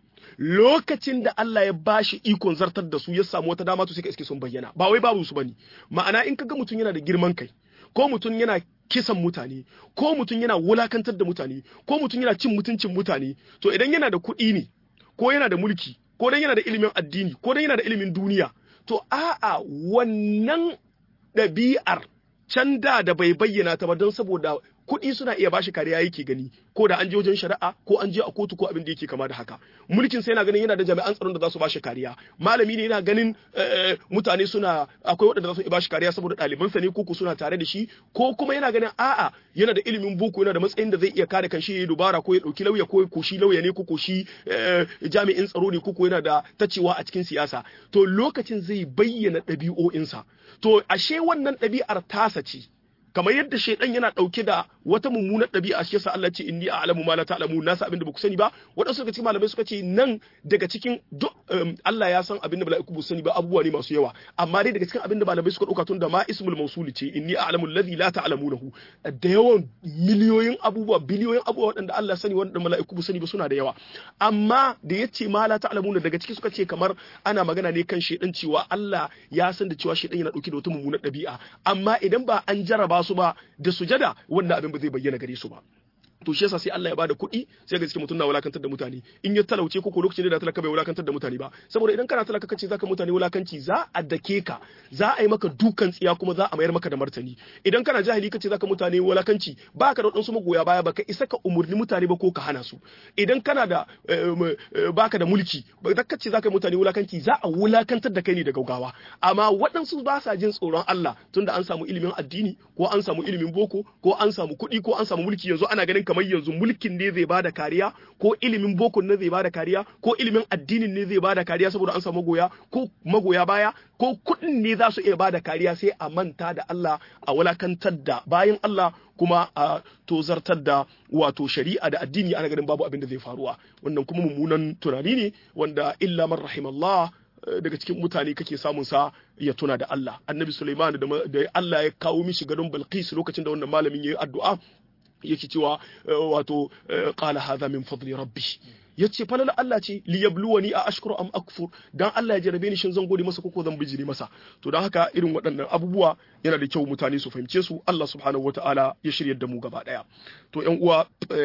lokacin da Allah ya bashi ikon zartar da su ya samu wata dama to sai ka iske sun bayyana ba wai babu su bane ma'ana in kaga mutum yana da girman kai ko mutum yana kisan mutane ko mutum yana wulakantar da mutane ko mutum yana cin mutuncin mutane to idan yana da kuɗi ne ko yana da mulki ko dan yana da ilimin addini ko dan yana da ilimin duniya to a'a wannan ɗabi'ar can da da bai bayyana ta ba don saboda kuɗi suna iya bashi kariya yake gani ko da an je wajen shari'a ko an je a kotu ko abin da yake kama da haka mulkin sai yana ganin yana da jami'an tsaron da za su bashi kariya malami ne yana ganin mutane suna akwai waɗanda za su iya bashi kariya saboda ɗalibansa ne ko suna tare da shi ko kuma yana ganin a'a yana da ilimin boko yana da matsayin da zai iya kare kanshi ya dubara ko ya ɗauki lauya ko ko shi lauya ne ko ko shi jami'in tsaro ne ko ko yana da tacewa a cikin siyasa to lokacin zai bayyana ɗabi'o'insa to ashe wannan ɗabi'ar tasa ce kamar yadda shaidan yana dauke da wata mummunar ɗabi'a shi yasa Allah ce inni a'lamu ma la ta'lamu na san abin da baku sani ba wadansu daga cikin malamai suka ce nan daga cikin duk Allah ya san abin da mala'iku ba sani ba abubuwa ne masu yawa amma dai daga cikin abin da malamai suka dauka tun da ma ismul mawsuli ce inni a'lamu alladhi la ta'lamunahu da yawan miliyoyin abubuwa biliyoyin abubuwa wadanda Allah sani wanda mala'iku ba sani ba suna da yawa amma da yace ma la ta'lamuna daga ciki suka ce kamar ana magana ne kan shaidan cewa Allah ya san da cewa shaidan yana dauke da wata mummunar ɗabi'a amma idan ba an jaraba su ba da sujada wannan abin ba zai bayyana gare su ba to shi yasa sai Allah ya bada kuɗi sai ga cikin mutum na wulakantar da mutane in ya talauce ko ko lokacin da talaka bai wulakantar da mutane ba saboda idan kana talaka kace zaka mutane wulakanci za a dake ka za a yi maka dukan tsiya kuma za a mayar maka da martani idan kana jahili kace zaka mutane wulakanci baka da wadansu magoya baya baka isa ka umurni mutane ba ko ka hana su idan kana da baka da mulki ba da kace zaka mutane wulakanci za a wulakantar da kai ne da gaugawa amma waɗansu ba sa jin tsoron Allah tunda an samu ilimin addini ko an samu ilimin boko ko an samu kuɗi ko an samu mulki yanzu ana ganin kamar yanzu mulkin ne zai bada kariya ko ilimin boko ne zai bada kariya ko ilimin addinin ne zai bada kariya saboda an samu magoya ko magoya baya ko kuɗin ne za su iya bada kariya sai a manta da Allah a wulakantar da bayan Allah kuma a tozartar da wato shari'a da addini ana ganin babu abin da zai faruwa wannan kuma mummunan tunani ne wanda illa man rahimallah daga cikin mutane kake samun sa ya tuna da Allah annabi Sulaiman da Allah ya kawo mishi gadon Balqis lokacin da wannan malamin yayi addu'a yake cewa wato qala hadha min fadli rabbi yace falala Allah ce li yabluwani a ashkuru am akfur dan Allah ya jarabe ni shin zan gode masa ko zan bijire masa to dan haka irin waɗannan abubuwa yana da kyau mutane su fahimce su Allah subhanahu wataala ya shirya da mu gaba daya to ƴan uwa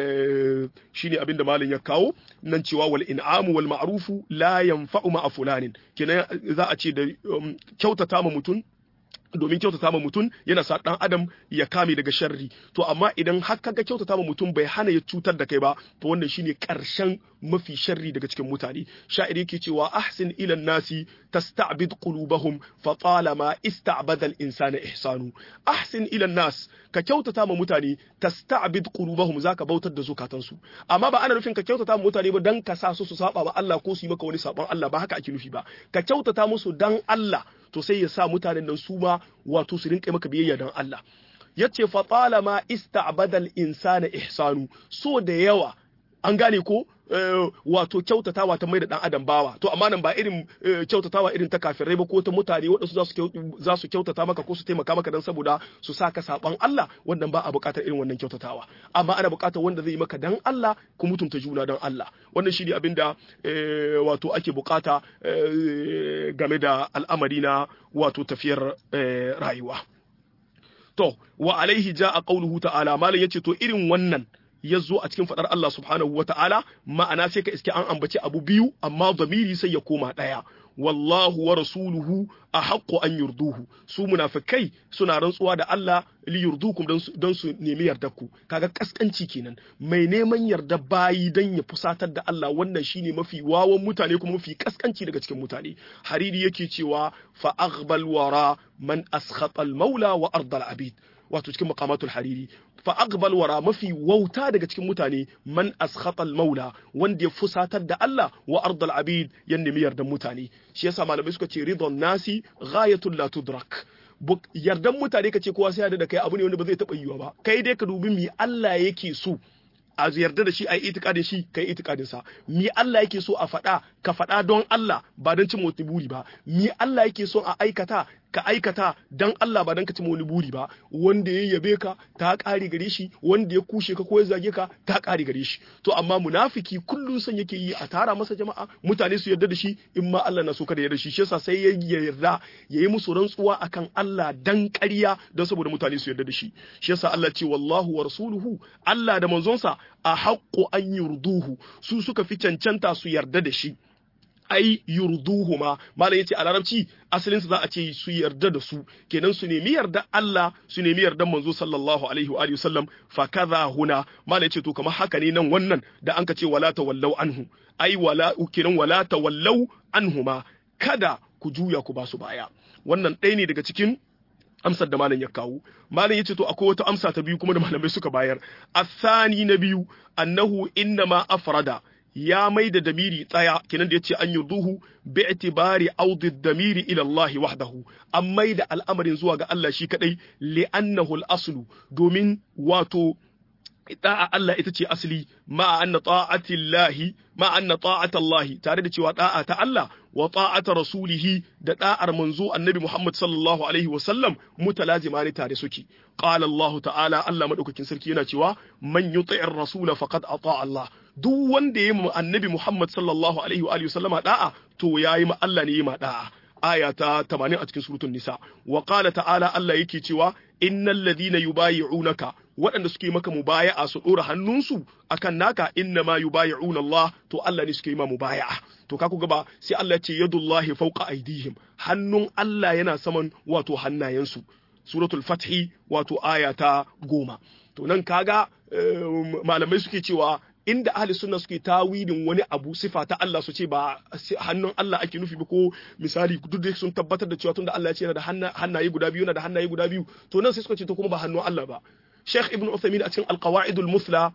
shine abin da malam ya kawo nan cewa wal in'amu wal ma'rufu la yanfa'u ma'a fulanin kenan za a ce da kyautata ma mutum domin kyautata ma mutum yana sa dan adam ya kame daga sharri to amma idan har kaga kyautata ma mutum bai hana ya cutar da kai ba to wannan shine karshen mafi sharri daga cikin mutane sha'iri yake cewa ahsin ila nasi tasta'bid qulubahum fa talama ista'bada al-insana ihsanu ahsin ila nas ka kyautata ma mutane tasta'bid qulubahum zaka bautar da zukatansu amma ba ana nufin ka kyautata ma mutane ba dan ka sa su su saba ma Allah ko su yi maka wani sabon Allah ba haka ake nufi ba ka kyautata musu dan Allah to sai ya sa mutanen nan su ma wato su rinka maka biyayya dan Allah yace fa talama ista'bada al-insana ihsanu so da yawa an gane ko wato kyautatawa ta mai da dan adam bawa to amma nan ba irin kyautatawa irin ta kafirai ba ko ta mutane waɗansu za su kyautata maka ko su taimaka maka dan saboda su sa ka saban Allah wannan ba a buƙatar irin wannan kyautatawa amma ana buƙatar wanda zai yi maka dan Allah ku mutunta juna dan Allah wannan shi ne abin da wato ake buƙata game da al'amari na wato tafiyar rayuwa to wa alaihi ja'a qauluhu ta'ala malam yace to irin wannan ya zo a cikin faɗar Allah subhanahu wa ta'ala ma'ana sai ka iske an ambaci abu biyu amma zamiri sai ya koma ɗaya wallahu wa rasuluhu ahaqqu an yurduhu su munafikai suna rantsuwa da Allah li yurdukum don su nemi yardarku kaga kaskanci kenan mai neman yarda bayi dan ya fusatar da Allah wannan shine mafi wawan mutane kuma mafi kaskanci daga cikin mutane hariri yake cewa fa aghbal wara man askhata al maula wa ardal abid wato cikin maqamatul hariri fa aqbal wara mafi wauta daga cikin mutane man askhata al maula wanda ya fusatar da Allah wa ardal abid ya nemi yardan mutane shi yasa malamai suka ce ridon nasi ghayatul la tudrak yardan mutane kace kowa sai yarda da kai abu ne wanda ba zai taba yiwa ba kai dai ka dubi mi Allah yake so a yarda da shi a yi itikadin shi ka yi itikadin sa mi Allah yake so a faɗa ka faɗa don Allah ba don cin wani buri ba mi Allah yake so a aikata ka aikata don Allah ba don ka cin wani buri ba wanda ya yabe ka ta ƙari gare shi wanda ya kushe ka ko ya zage ka ta ƙari gare shi to amma munafiki kullum son yake yi a tara masa jama'a mutane su yarda da shi in ma Allah na so kada yarda shi shi yasa sai ya yarda ya yi musu rantsuwa akan Allah dan ƙarya don saboda mutane su yarda da shi shi yasa Allah ce wallahu wa rasuluhu Allah da manzonsa a haƙƙo an yurduhu su suka fi cancanta su yarda da shi ai yurduhu ma malam yace a larabci asalin za a ce su yarda da su kenan su nemi yarda Allah su nemi yarda manzo sallallahu alaihi wa alihi wasallam fa kaza huna malam yace to kamar haka ne nan wannan da an ka ce wala tawallau anhu ai wala kenan wala tawallau anhuma kada ku juya ku ba su baya wannan ɗaya ne daga cikin amsar da malam ya kawo malam yace to akwai wata amsa ta biyu kuma da malamai suka bayar asani na biyu annahu innama afrada ya mai da damiri tsaya kenan da yace an yurduhu bi itibari audi damiri ila Allah wahdahu an mai da al'amarin zuwa ga Allah shi kadai li annahu al-aslu domin wato da'a Allah ita ce asali ma anna ta'ati Allah ma anna ta'ata Allah tare da cewa da'a ta Allah wa ta'ata rasulihi da da'ar manzo annabi Muhammad sallallahu alaihi wa sallam mutalazima ne tare suke qala Allah ta'ala Allah madaukakin sarki yana cewa man yuti'ir rasula faqad ata Allah duk wanda ya yi annabi Muhammad sallallahu alaihi wa sallama da'a to yayi ma Allah ne yi ma da'a aya ta 80 a cikin suratul nisa wa qala ta'ala Allah yake cewa innal ladina yubayi'unaka waɗanda suke maka mubaya'a su dora hannunsu akan naka inna ma yubayi'una Allah to Allah ne suke yi ma mubaya'a to ka ku ba sai Allah ya ce yadullahi fawqa aydihim hannun Allah yana saman wato hannayensu suratul fathi wato aya ta goma to nan kaga malamai suke cewa inda ahli sunna suke tawilin wani abu sifa ta Allah su ce ba hannun Allah ake nufi ba ko misali duk da sun tabbatar da cewa tunda Allah ya ce yana da hannaye guda biyu yana da hannaye guda biyu to nan sai suka ce to kuma ba hannun Allah ba Sheikh Ibn Uthaymeen a cikin Al-Qawaid al-Muthla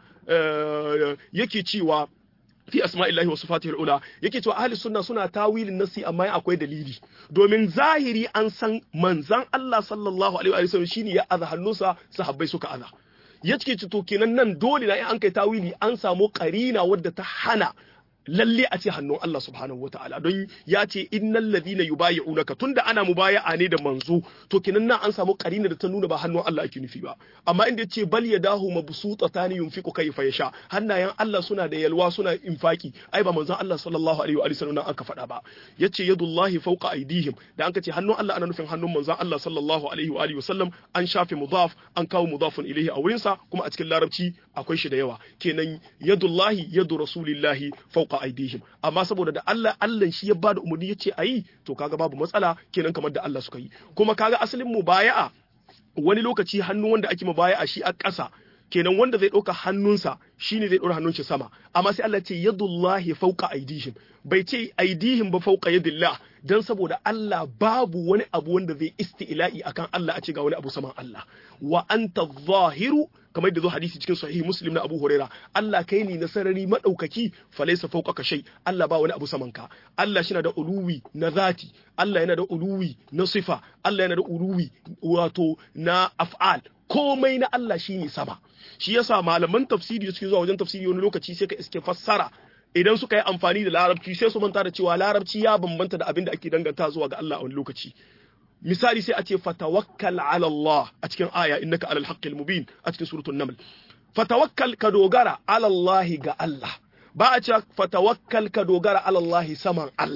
yake cewa fi asma'illahi wa sifatihi al-ula yake cewa ahli sunna suna tawilin nasi amma akwai dalili domin zahiri an san manzan Allah sallallahu alaihi wa sallam shine ya aza hannunsa sahabbai suka aza ya cike to kenan nan dole na in an kai tawili an samu karina wadda ta hana lalle a ce hannun Allah subhanahu wataala don ya ce innal ladina yubayi'unaka tunda ana mubaya'a ne da manzo to kenan nan an samu karina da ta nuna ba hannun Allah ake nufi ba amma inda yace bal yadahu mabsutatani yunfiqu kayfa yasha hannayen Allah suna da yalwa suna infaki ai ba manzon Allah sallallahu alaihi wa sallam aka faɗa ba yace yadullahi fawqa aydihim da an ce hannun Allah ana nufin hannun manzon Allah sallallahu alaihi wa sallam an shafe mudaf an kawo mudafun ilaihi a wurinsa kuma a cikin larabci akwai shi da yawa kenan yadullahi yadu rasulillahi fawqa aidihim amma saboda da Allah Allah shi ya bada umarni yace ayi to kaga babu matsala kenan kamar da Allah suka yi kuma kaga asalin mubaya'a wani lokaci hannu wanda ake mubaya'a shi a ƙasa kenan wanda zai ɗauka hannunsa shine zai ɗora hannun shi sama amma sai Allah ce yadullahi fauqa aidihim bai ce aidihim ba fauqa yadillah dan saboda Allah babu wani abu wanda zai isti'la'i akan Allah a ce ga wani abu saman Allah wa anta zahiru kamar da zo hadisi cikin sahihi muslim na Abu Huraira Allah kai ne na sarari madaukaki falaysa fawqaka shay Allah ba wani abu saman ka Allah shi na da uluwi na zati Allah yana da uluwi na sifa Allah yana da uluwi wato na af'al komai na Allah shine sama shi yasa malaman tafsiri da suke zuwa wajen tafsiri wani lokaci sai ka iske fassara idan suka yi amfani da larabci sai su manta da cewa larabci ya bambanta da abin da ake danganta zuwa ga Allah a wani lokaci misali sai a ce fatawakkal ala Allah a cikin aya innaka alal haqqil mubin a cikin suratul naml fatawakkal ka dogara ala Allah ga Allah ba a ce fatawakkal ka dogara ala Allah saman Allah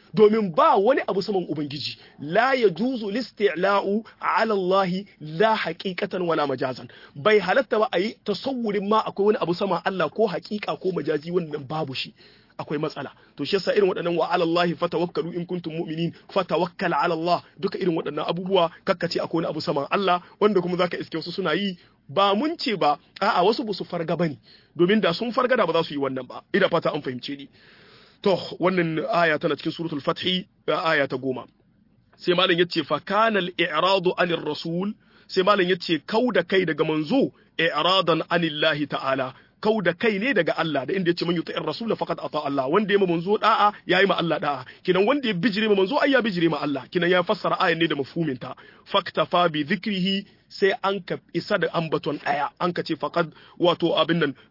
domin ba wani abu saman ubangiji la yajuzu listi'la'u ala Allah la haqiqatan wala majazan bai halatta ba ayi tasawurin ma akwai wani abu sama Allah ko haqiqa ko majazi wannan babu shi akwai matsala to shi yasa irin waɗannan wa ala Allah fatawakkalu in kuntum mu'minin fatawakkal ala Allah duka irin waɗannan abubuwa kakkace akwai wani abu saman Allah wanda kuma zaka iske wasu suna yi ba mun ce ba a'a wasu ba su farga bane domin da sun farga da ba za su yi wannan ba ina fata an fahimce ni to wannan aya tana cikin suratul fathi aya ta goma sai malam yace fa kana al-i'radu anir rasul sai malam yace kauda kai daga manzo i'radan anillahi ta'ala kau da kai ne daga Allah da inda ya ce man yuti'ir rasul faqad ata Allah wanda ya ma manzo da'a yayi ma Allah da'a kinan wanda ya bijire ma manzo ai ya bijire ma Allah kinan ya fassara ayan ne da mafhumin ta faktafa bi dhikrihi sai an ka isa da ambaton daya an ka ce faqad wato abin nan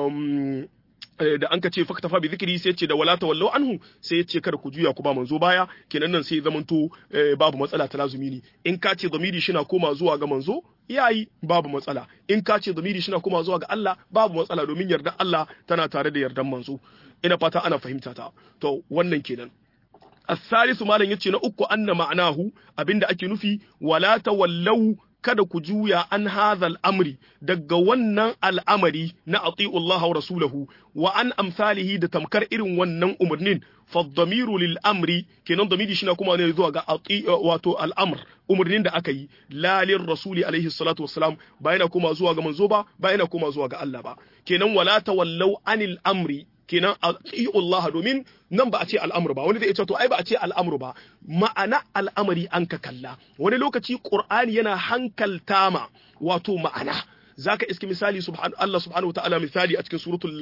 da an ka ce faktafa bi zikiri sai ce da wala tawallau anhu sai ya ce kada ku juya ku ba manzo baya kenan nan sai zamanto babu matsala ta lazumi ne in ka ce zamiri shi na koma zuwa ga manzo yayi babu matsala in ka ce zamiri shi na koma zuwa ga Allah babu matsala domin yardan Allah tana tare da yardan manzo ina fata ana fahimta ta to wannan kenan الثالث ما لن يتشي نأكو أن معناه أبند أكي نفي ولا تولوا kada ku juya an hadhal amri daga wannan al'amari na ati'u Allah wa rasulahu wa an amsalihi da tamkar irin wannan umarnin faddamiru lil amri kenan damiri shi na kuma ne zuwa ga wato al'amr umarnin da aka yi la lir rasuli alaihi salatu wassalam ba yana kuma zuwa ga manzo ba ba yana kuma zuwa ga Allah ba kenan wala tawallau anil amri kenan Allah domin nan ba a ce al'amur ba wani zai ce to ai ba a ce al'amur ba ma'ana al'amari an ka kalla wani lokaci qur'ani yana hankalta ma wato ma'ana zaka iski misali subhan Allah subhanahu wataala misali a cikin suratul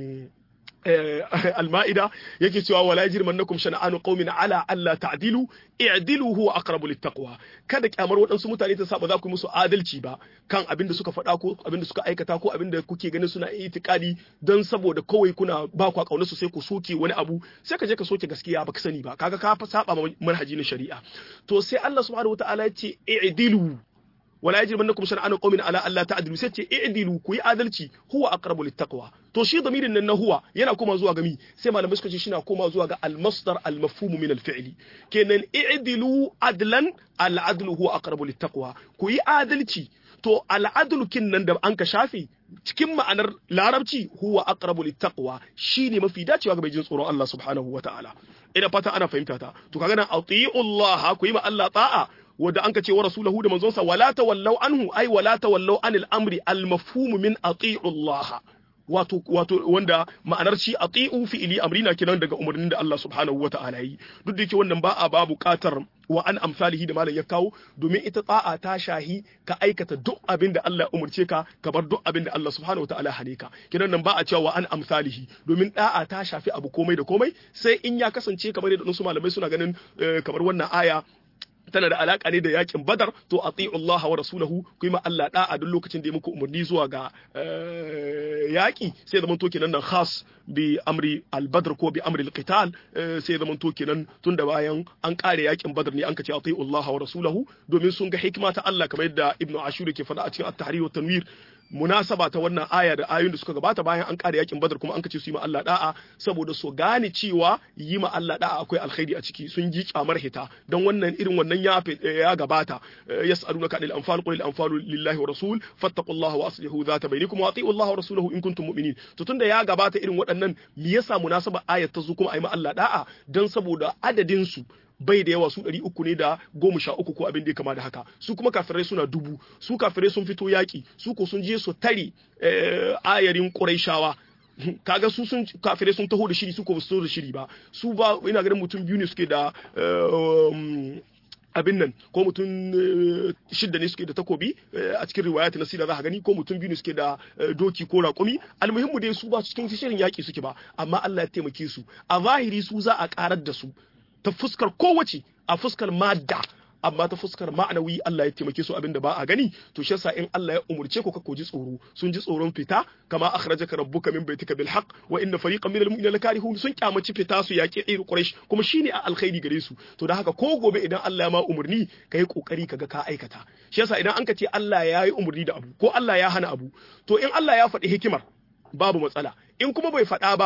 al-ma'ida yake cewa wala yajrimannakum shana'anu qaumin ala alla ta'dilu i'dilu huwa aqrabu littaqwa kada kyamar waɗansu mutane ta saba za ku musu adalci ba kan abin da suka faɗa ko abin da suka aikata ko abin da kuke ganin suna itikadi don saboda kawai kuna ba ku kauna su sai ku soke wani abu sai ka je ka soke gaskiya baka sani ba kaga ka saba manhaji na shari'a to sai Allah subhanahu wataala ya ce i'dilu wala yajrimannakum shan'anu qaumin ala alla ta'dilu sai ce i'dilu ku yi adalci huwa aqrabu littaqwa to shi damirin nan na huwa yana koma zuwa ga mi sai malamai suka ce shi na koma zuwa ga al-masdar al-mafhum min al-fi'li kenan i'dilu adlan al-adlu huwa aqrabu littaqwa ku yi adalci to al-adlu kin nan da an ka shafe cikin ma'anar larabci huwa aqrabu littaqwa shine mafi dacewa ga mai jin tsoron Allah subhanahu wata'ala ina fata ana fahimta ta to kaga nan ati'u Allah ku yi ma Allah ta'a wanda an ka ce wa rasulahu da manzonsa wala tawallau anhu ai wala tawallau anil amri al mafhum min ati'u Allah wato wato wanda ma'anar shi ati'u fi'ili amrina kenan daga umarnin da Allah subhanahu wata'ala yi duk da yake wannan ba a ba buƙatar wa an amsalihi da malam ya kawo domin ita ta'a ta shahi ka aikata duk abin da Allah ya umurce ka ka bar duk abin da Allah subhanahu wata'ala hane ka kenan nan ba a cewa wa an amsalihi domin da'a ta shafi abu komai da komai sai in ya kasance kamar yadda wasu malamai suna ganin kamar wannan aya tana da alaka ne da yakin badar to ati'u Allah wa rasulahu ku yi ma Allah da'a duk lokacin da ya muku umarni zuwa ga yaki sai zaman to kenan nan khas bi amri al-badr ko bi amri al-qital sai zaman to kenan tun da bayan an kare yakin badar ne an ka ce ati'u Allah wa rasulahu domin sun ga hikima ta Allah kamar yadda Ibn Ashur ke faɗa a cikin at-tahrir wa tanwir munasaba ta wannan aya da ayoyin da suka gabata bayan an kare yakin badar kuma an kace su yi ma Allah da'a saboda su gane cewa yi ma Allah da'a akwai alkhairi a ciki sun ji kamar hita don wannan irin wannan ya ya gabata yas'alunaka anil anfal qul al anfalu lillahi wa rasul fattaqullaha wa aslihu dhata bainakum wa ati'u Allah wa rasulahu in kuntum mu'minin to tunda ya gabata irin waɗannan me yasa munasaba ayat ta zo kuma ayi ma Allah da'a dan saboda adadin su bai da yawa su ɗari uku ne da goma sha uku ko abin da ya kama da haka su kuma kafirai suna dubu su kafirai sun fito yaƙi su ko sun je su tare ayarin ƙuraishawa kaga su sun kafirai sun taho da shiri su ko ba su da shiri ba su ba ina ganin mutum biyu ne suke da abin nan ko mutum shidda ne suke da takobi a cikin riwayat na sira za ka gani ko mutum biyu ne suke da doki ko raƙumi almuhimmu dai su ba cikin shirin yaƙi suke ba amma Allah ya taimake su a zahiri su za a karar da su ta fuskar kowace a fuskar madda amma ta fuskar ma'anawi Allah ya taimake su abinda ba a gani to shi yasa in Allah ya umurce ku ka koji tsoro sun ji tsoron fita kama akhrajaka rabbuka min baitika bil haqq wa inna fariqan minal mu'minina lakarihun sun kyamaci fita su yaki irin quraish kuma shine a alkhairi gare su to da haka ko gobe idan Allah ya ma umurni kai kokari kaga ka aikata shi yasa idan an ka ce Allah ya yi umurni da abu ko Allah ya hana abu to in Allah ya faɗi hikimar babu matsala in kuma bai faɗa ba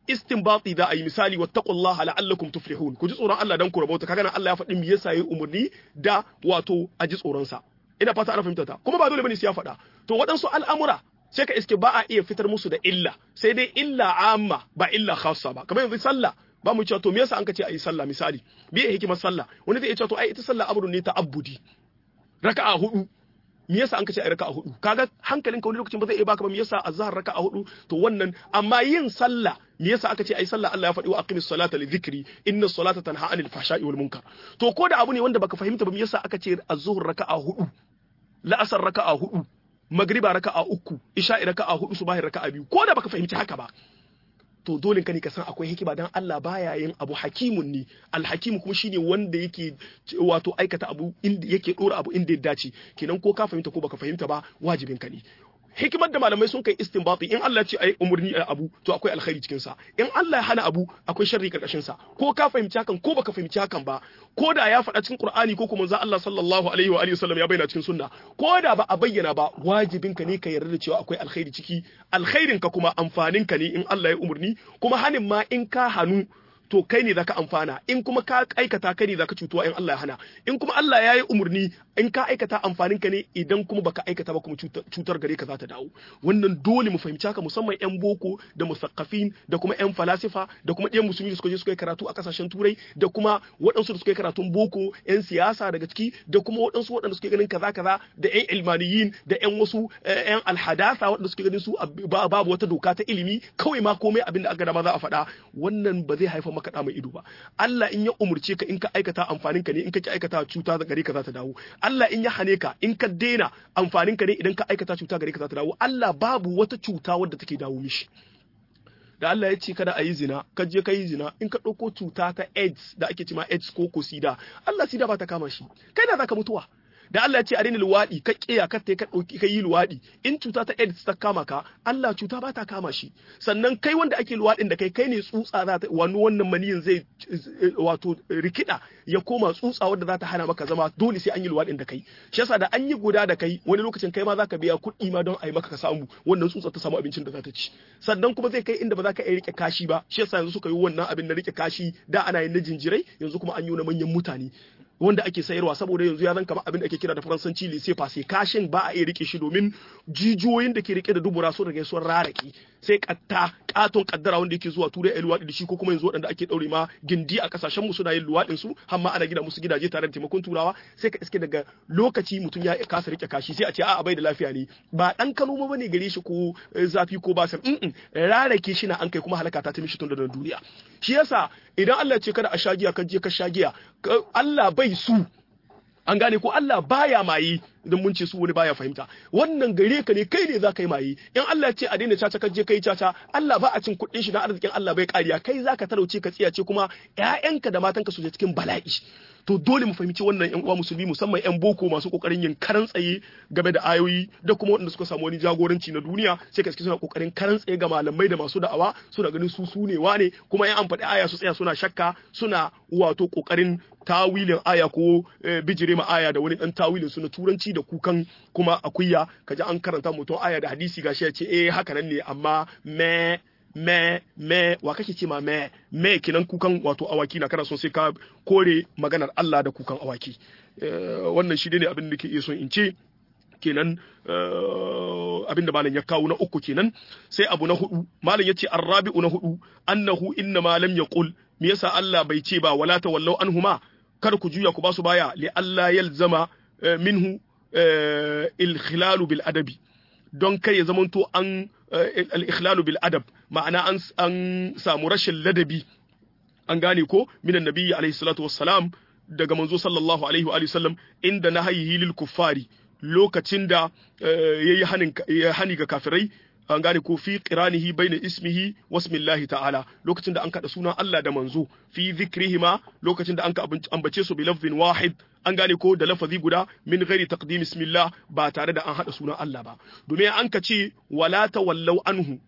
istinbati da ayi misali wattaqullaha la'allakum tuflihun ku ji tsoron Allah dan ku rabauta kaga nan Allah ya faɗi me yasa yayi umurni da wato a ji tsoron sa ina fata ana fahimta ta kuma ba dole bane sai ya faɗa to waɗansu al'amura sai ka iske ba a iya fitar musu da illa sai dai illa amma ba illa khassa ba kamar yanzu sallah ba mu cewa to me yasa an ka ce ayi sallah misali me ya hikimar sallah wani zai iya cewa to ai ita sallah amrun ne ta abudi raka'a hudu me yasa an ka ce ai raka'a hudu kaga hankalin ka wani lokacin ba zai iya baka ba me yasa azhar raka'a hudu to wannan amma yin sallah me yasa aka ce ai sallah Allah ya faɗi wa aqimis salata li dhikri inna salata tanha anil fahsha'i wal munkar to ko da abu ne wanda baka fahimta ba me yasa aka ce az-zuhr raka'a hudu la'asar raka'a hudu magriba raka'a uku isha'i raka'a hudu subahi raka'a biyu ko da baka fahimci haka ba to dole ka ne ka san akwai hikima dan Allah baya yin abu hakimun ne alhakimu kuma shine wanda yake wato aikata abu inda yake dora abu inda ya dace kenan ko ka fahimta ko baka fahimta ba wajibin ka ne hikimar da malamai sun kai istinbati in Allah ce ai umurni ai abu to akwai alkhairi cikin sa in Allah ya hana abu akwai sharri karkashin sa ko ka fahimci hakan ko baka fahimci hakan ba ko da ya faɗa cikin Qur'ani ko kuma manzo Allah sallallahu alaihi wa alihi wasallam ya bayyana cikin sunna ko da ba a bayyana ba wajibin ka ne ka yarda da cewa akwai alkhairi ciki alkhairin ka kuma amfanin ka ne in Allah ya umurni kuma hanin ma in ka hanu to kai ne zaka amfana in kuma ka aikata kai ne zaka cutuwa in Allah ya hana in kuma Allah ya yi umurni in ka aikata amfanin ka ne idan kuma baka aikata ba kuma cutar gare ka za ta dawo wannan dole mu fahimci haka musamman yan boko da musaqqafin da kuma yan falasifa da kuma ɗan musulmi da suka je suka yi karatu a kasashen turai da kuma waɗansu da suka yi karatun boko yan siyasa daga ciki da kuma waɗansu waɗanda suke ganin kaza kaza da yan ilmaniyin da yan wasu yan alhadasa waɗanda suke ganin su babu wata doka ta ilimi kawai ma komai abin da aka dama za a faɗa wannan ba zai haifar maka da mai ido ba Allah in ya umurce ka in ka aikata amfanin ka ne in ka ki aikata cuta gare ka za ta dawo Allah in ya hane ka in ka daina amfanin ka ne idan ka aikata cuta gare ka za ta dawo Allah babu wata cuta wadda take dawo mishi da Allah ya ce kada a yi zina ka je ka yi zina in ka ɗauko cuta ta AIDS da ake cema AIDS ko ko sida Allah sida ba ta kama shi kai na zaka mutuwa da Allah ya ce a daina luwaɗi ka ƙiya ka ka ɗauki ka yi luwaɗi in cuta ta AIDS ta kama ka Allah cuta ba ta kama shi sannan kai wanda ake luwaɗin da kai kai ne tsutsa za ta wani wannan maniyin zai wato rikida ya koma tsutsa wadda za ta hana maka zama dole sai an yi luwaɗin da kai shi yasa da an yi guda da kai wani lokacin kai ma za ka biya kuɗi ma don a yi maka ka samu wannan tsutsa ta samu abincin da za ta ci sannan kuma zai kai inda ba za ka iya rike kashi ba shi yasa yanzu suka yi wannan abin na rike kashi da ana yin na jinjirai yanzu kuma an yi na manyan mutane wanda ake sayarwa saboda yanzu ya zan kama abin da ake kira da faransanci lise fase kashin ba a iya rike shi domin jijiyoyin da ke rike da dubura sun rage sun raraki sai katta katon kaddara wanda yake zuwa turai a luwaɗi da shi ko kuma yanzu waɗanda ake ɗaure ma gindi a kasashen mu suna yin luwaɗin su har ma ana gina musu gidaje tare da taimakon turawa sai ka iske daga lokaci mutum ya kasa rike kashi sai a ce a'a bai da lafiya ne ba dan kano ba ne gare shi ko zafi ko basir in rarake shi na an kai kuma halaka ta ta mishi tun da duniya shi yasa idan Allah ya ce kada a sha giya ka je ka sha giya Allah bai su an gane ko Allah baya maye idan mun ce su wani baya fahimta wannan gare ka ne kai ne za ka yi maye in Allah ya ce a daina caca ka je kai caca Allah ba a cin kuɗin shi na arzikin Allah bai kariya kai za ka talauce ka tsiyace kuma ƴaƴanka da matanka su je cikin bala'i to dole mu fahimci wannan ƴan uwa musulmi musamman ƴan boko masu kokarin yin karan tsaye game da ayoyi da kuma waɗanda suka samu wani jagoranci na duniya sai ka suna kokarin karan tsaye ga malamai da masu da'awa suna ganin su su ne wane kuma ƴan an faɗi aya su tsaya suna shakka suna wato kokarin tawilin aya ko bijire ma aya da wani dan tawilin su na turanci da kukan kuma akuya kaji an karanta mutum aya da hadisi gashi ya ce eh haka nan ne amma me me me wa kake ce ma me me kinan kukan wato awaki na kana son sai ka kore maganar Allah da kukan awaki wannan shi ne abin da ke iya son in ce kenan abin da malam ya kawo na uku kenan sai abu na hudu malam yace arrabi'u na hudu annahu inna ma lam yaqul me yasa Allah bai ce ba wala tawallau anhuma kar ku juya ku ba su baya li Allah yalzama minhu al-khilalu bil adabi don kai ya zamanto an al-ikhlalu bil adab ma'ana an an samu rashin ladabi an gane ko minan nabiyyi alaihi salatu wassalam daga manzo sallallahu alaihi wa sallam inda nahayi lil kuffari lokacin da yayi hanin hani ga kafirai an gane ko fi qiranihi baina ismihi wasmillahi ta'ala lokacin da an kada sunan Allah da manzo fi zikrihima lokacin da an ka ambace su bi lafzin wahid an gane ko da lafazi guda min ghairi taqdim ismillah ba tare da an hada sunan Allah ba domin an ka ce wala tawallau anhu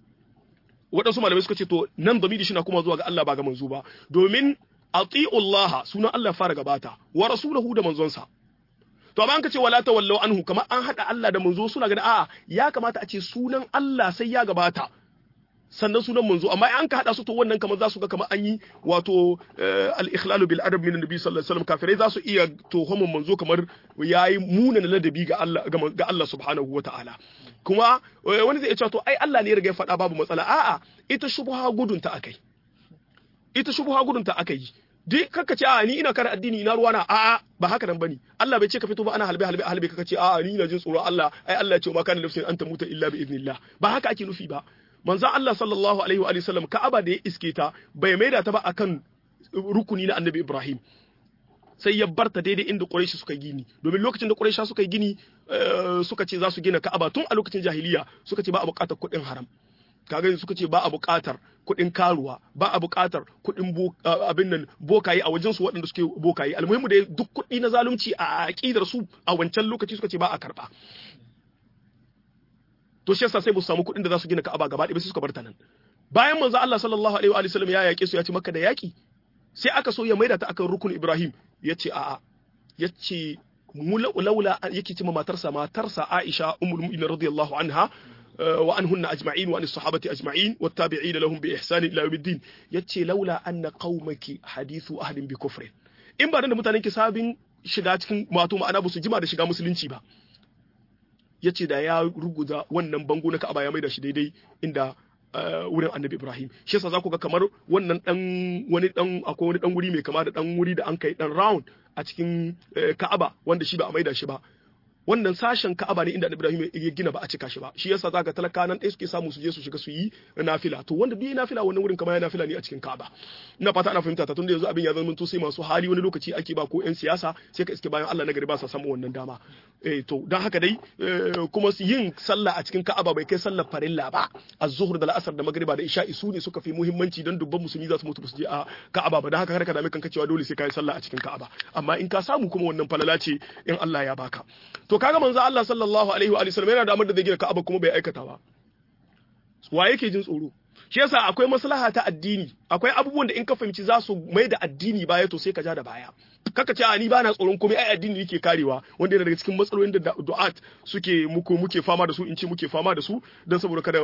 waɗansu malamai suka ce to nan zamiri shi na kuma zuwa ga Allah ba ga manzo ba domin ati'ullaha sunan Allah fara gabata wa rasulahu da manzonsa to amma an ka ce wala tawallau anhu kamar an hada Allah da manzo suna ganin a'a ya kamata a ce sunan Allah sai ya gabata sannan sunan manzo amma an ka hada su to wannan kamar za su ga kamar an yi wato al-ikhlalu bil adab min annabi sallallahu alaihi wasallam kafirai za su iya tohon manzo kamar yayi munana ladabi ga Allah ga Allah subhanahu wataala kuma wani zai ce to ai Allah ne ya riga ya faɗa babu matsala a'a ita shubha gudun ta akai ita shubha gudun ta akai duk kaka ce a ni ina kare addini ina ruwana a'a ba haka nan bane Allah bai ce ka fito ba ana halbe halbe halbe kaka ce a'a ni ina jin tsoro Allah ai Allah ya ce ma kana nafsin anta muta illa bi idnillah ba haka ake nufi ba manzon Allah sallallahu alaihi wa sallam Ka'aba da ya iske ta bai maida ta ba akan rukuni na Annabi Ibrahim sai ya barta daidai inda Quraysh suka gini domin lokacin da Quraysh suka gini suka ce za su gina Ka'aba tun a lokacin jahiliya suka ce ba a buƙatar kuɗin haram kaga suka ce ba a buƙatar kuɗin karuwa ba a buƙatar kuɗin abin nan bokaye a wajen su waɗanda suke bokaye almuhimmu da duk kuɗi na zalunci a aƙidar su a wancan lokaci suka ce ba a karɓa to shi yasa sai ba su samu kuɗin da za su gina Ka'aba gaba ɗaya sai suka bar ta nan bayan manzo Allah sallallahu alaihi wa sallam ya yaƙe su ya ci Makka da yaƙi sai aka so ya maida ta akan rukun Ibrahim ya ce a'a ya ce laula yake ce matarsa matarsa Aisha ummul mu'minin radiyallahu anha wa anhunna ajma'in wa an sahabati ajma'in wattabi'ina lahum bi ihsan ila yawmiddin yace laula anna qaumaki hadithu ahlin bi kufrin in ba da mutanen ki sabin shiga cikin wato ma'ana ba su jima da shiga musulunci ba yace da ya ruguza wannan bango na Ka'aba ya maida shi daidai inda wurin Annabi Ibrahim shi yasa za ku ga kamar wannan dan wani dan akwai wani dan wuri mai kama da dan wuri da an kai dan round a cikin Ka'aba wanda shi ba a maida shi ba wannan sashen Ka'aba ne inda Ibrahim ya gina ba a cika shi ba shi yasa zaka talaka nan ɗaya suke samu su je su shiga su yi nafila to wanda duk nafila wannan wurin kamar ya nafila ne a cikin Ka'aba ina fata ana fahimta ta tunda yanzu abin ya zama to sai masu hali wani lokaci ake ba ko ƴan siyasa sai ka iske bayan Allah na gari ba sa samu wannan dama eh to dan haka dai kuma yin sallah a cikin Ka'aba bai kai sallar farilla ba az-zuhr da al-asr da magriba da isha'i su ne suka fi muhimmanci dan dubban musulmi za su mutu su je a Ka'aba ba dan haka kar ka dame kanka cewa dole sai ka yi sallah a cikin Ka'aba amma in ka samu kuma wannan falala ce in Allah ya baka to kaga manzo Allah sallallahu alaihi wa sallam yana da amar da zai gina Ka'aba kuma bai aikata ba wa yake jin tsoro shi yasa akwai maslaha ta addini akwai abubuwan da in ka fahimci za su mai da addini baya to sai ka ja da baya kaka ce a ni bana tsoron komai ai addini yake karewa wanda yana daga cikin matsalolin da du'at suke muku muke fama da su in ce muke fama da su dan saboda kada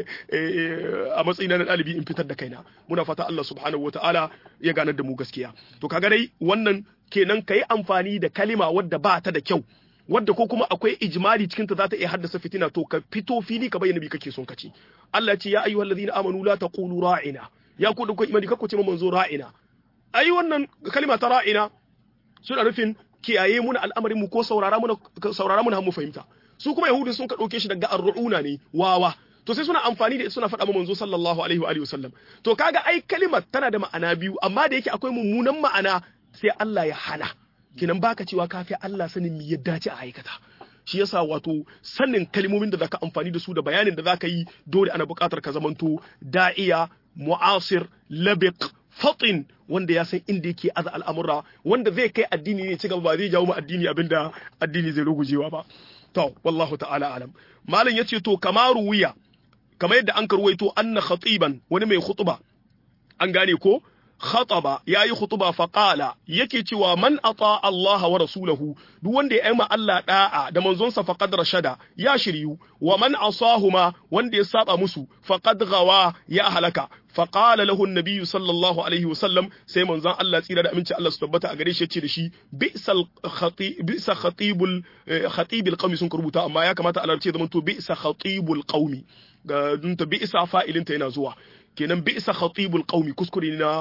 a matsayin na dalibi in fitar da kaina muna fata Allah subhanahu wataala ya ganar da mu gaskiya to kaga dai wannan kenan kai amfani da kalima wadda ba ta da kyau wadda ko kuma akwai ijmali cikin ta za ta iya haddasa fitina to ka fito fili ka bayyana bi kake son kace Allah ce ya ayyuhal ladina amanu la taqulu ra'ina ya ku dukkan imani kakku ce manzo ra'ina ai wannan kalima ta ra'ina suna nufin kiyaye muna al'amarin mu ko saurara muna saurara muna mu fahimta su kuma yahudu sun ka dauke shi daga arruuna ne wawa to sai suna amfani da suna faɗa manzo sallallahu alaihi wa alihi wasallam to kaga ai kalimar tana da ma'ana biyu amma da yake akwai mummunan ma'ana sai Allah ya hana kinan baka cewa kafi Allah sanin me ya dace a aikata shi yasa wato sanin kalmomin da zaka amfani da su da bayanin da zaka yi dole ana buƙatar ka zamanto da'iya mu'asir labiq fatin wanda ya san inda yake aza al'amura wanda zai kai addini ne ci gaba ba zai jawo mu addini abinda addini zai rugujewa ba to wallahu ta'ala alam malam yace to kamaru wuya kamar yadda an karwaito anna khatiban wani mai khutba an gane ko khataba yayi khutba fa qala yake cewa man ata Allah wa rasulahu duk wanda ya yi ma Allah da'a da manzonsa faqad rashada ya shiryu wa man asahuma wanda ya saba musu faqad gawa ya halaka fa qala lahu an-nabiy sallallahu alaihi wasallam sai manzon Allah tsira da aminci Allah su tabbata a gare shi yace da shi bi'sal khatib bi'sa khatibul khatibul qaumi sun rubuta amma ya kamata a larce zaman to bi'sa khatibul qaumi ga dunta bi'sa fa'ilinta yana zuwa kenan bi isa khatibul qaumi kuskure na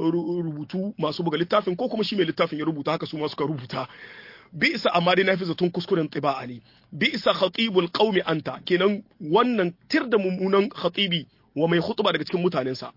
rubutu masu buga littafin ko kuma shi mai littafin ya rubuta haka su ma suka rubuta bi isa amma dai nafi zaton kuskuren tiba'a ne bi isa khatibul qaumi anta kenan wannan tir da mummunan khatibi wa mai khutba daga cikin mutanensa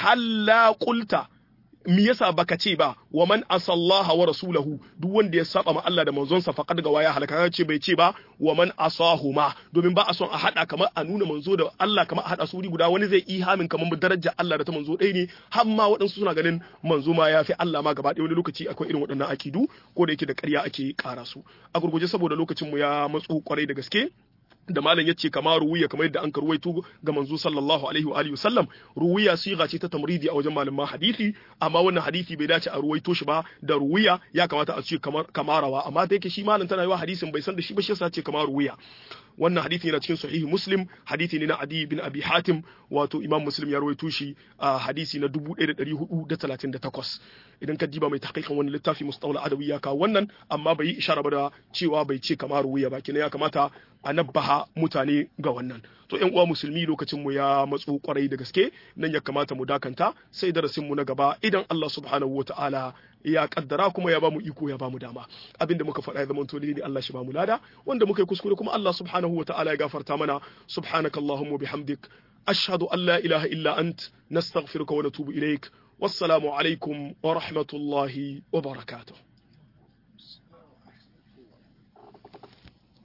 halla qulta me yasa baka ce ba wa man asallaha wa rasulahu duk wanda ya saba ma Allah da manzonsa faqad ga waya halaka ce bai ce ba wa man asahuma domin ba a son a hada kamar a nuna manzo da Allah kamar a hada su guda wani zai ihamin kamar darajar Allah da ta manzo ɗaya ne har ma waɗansu suna ganin manzo ma ya fi Allah ma gaba ɗaya wani lokaci akwai irin waɗannan akidu ko da yake da ƙarya ake ƙara su a gurguje saboda lokacin mu ya matsu kwarai da gaske da malam yace kama ruwiya kamar yadda an karwaito ga manzo sallallahu alaihi wa alihi wasallam ruwiya siga ce ta tamridi a wajen malaman hadisi amma wannan hadisi bai dace a ruwaito shi ba da ruwiya ya kamata a ce kamar kamarawa amma da yake shi malam tana yiwa hadisin bai san da shi ba shi yasa ce kamar ruwiya wannan hadisi yana cikin sahihi muslim hadisi ne na adi bin abi hatim wato imam muslim ya rawaito shi a hadisi na 1438 idan ka diba mai tahqiqan wani littafi mustawla adawi ya kawo wannan amma bai yi ishara ba da cewa bai ce kamar ruwiya ba kina ya kamata a nabbaha mutane ga wannan to ƴan uwa musulmi lokacin mu ya matso kwarai da gaske nan ya kamata mu dakanta sai darasin mu na gaba idan Allah subhanahu wataala ya kaddara kuma ya bamu iko ya bamu dama abinda muka faɗa ya zama to ne Allah shi bamu lada wanda muka yi kuskure kuma Allah subhanahu wataala ya gafarta mana subhanakallahumma bihamdik ashhadu an la ilaha illa ant nastaghfiruka wa natubu ilaik wassalamu alaikum wa rahmatullahi wa barakatuh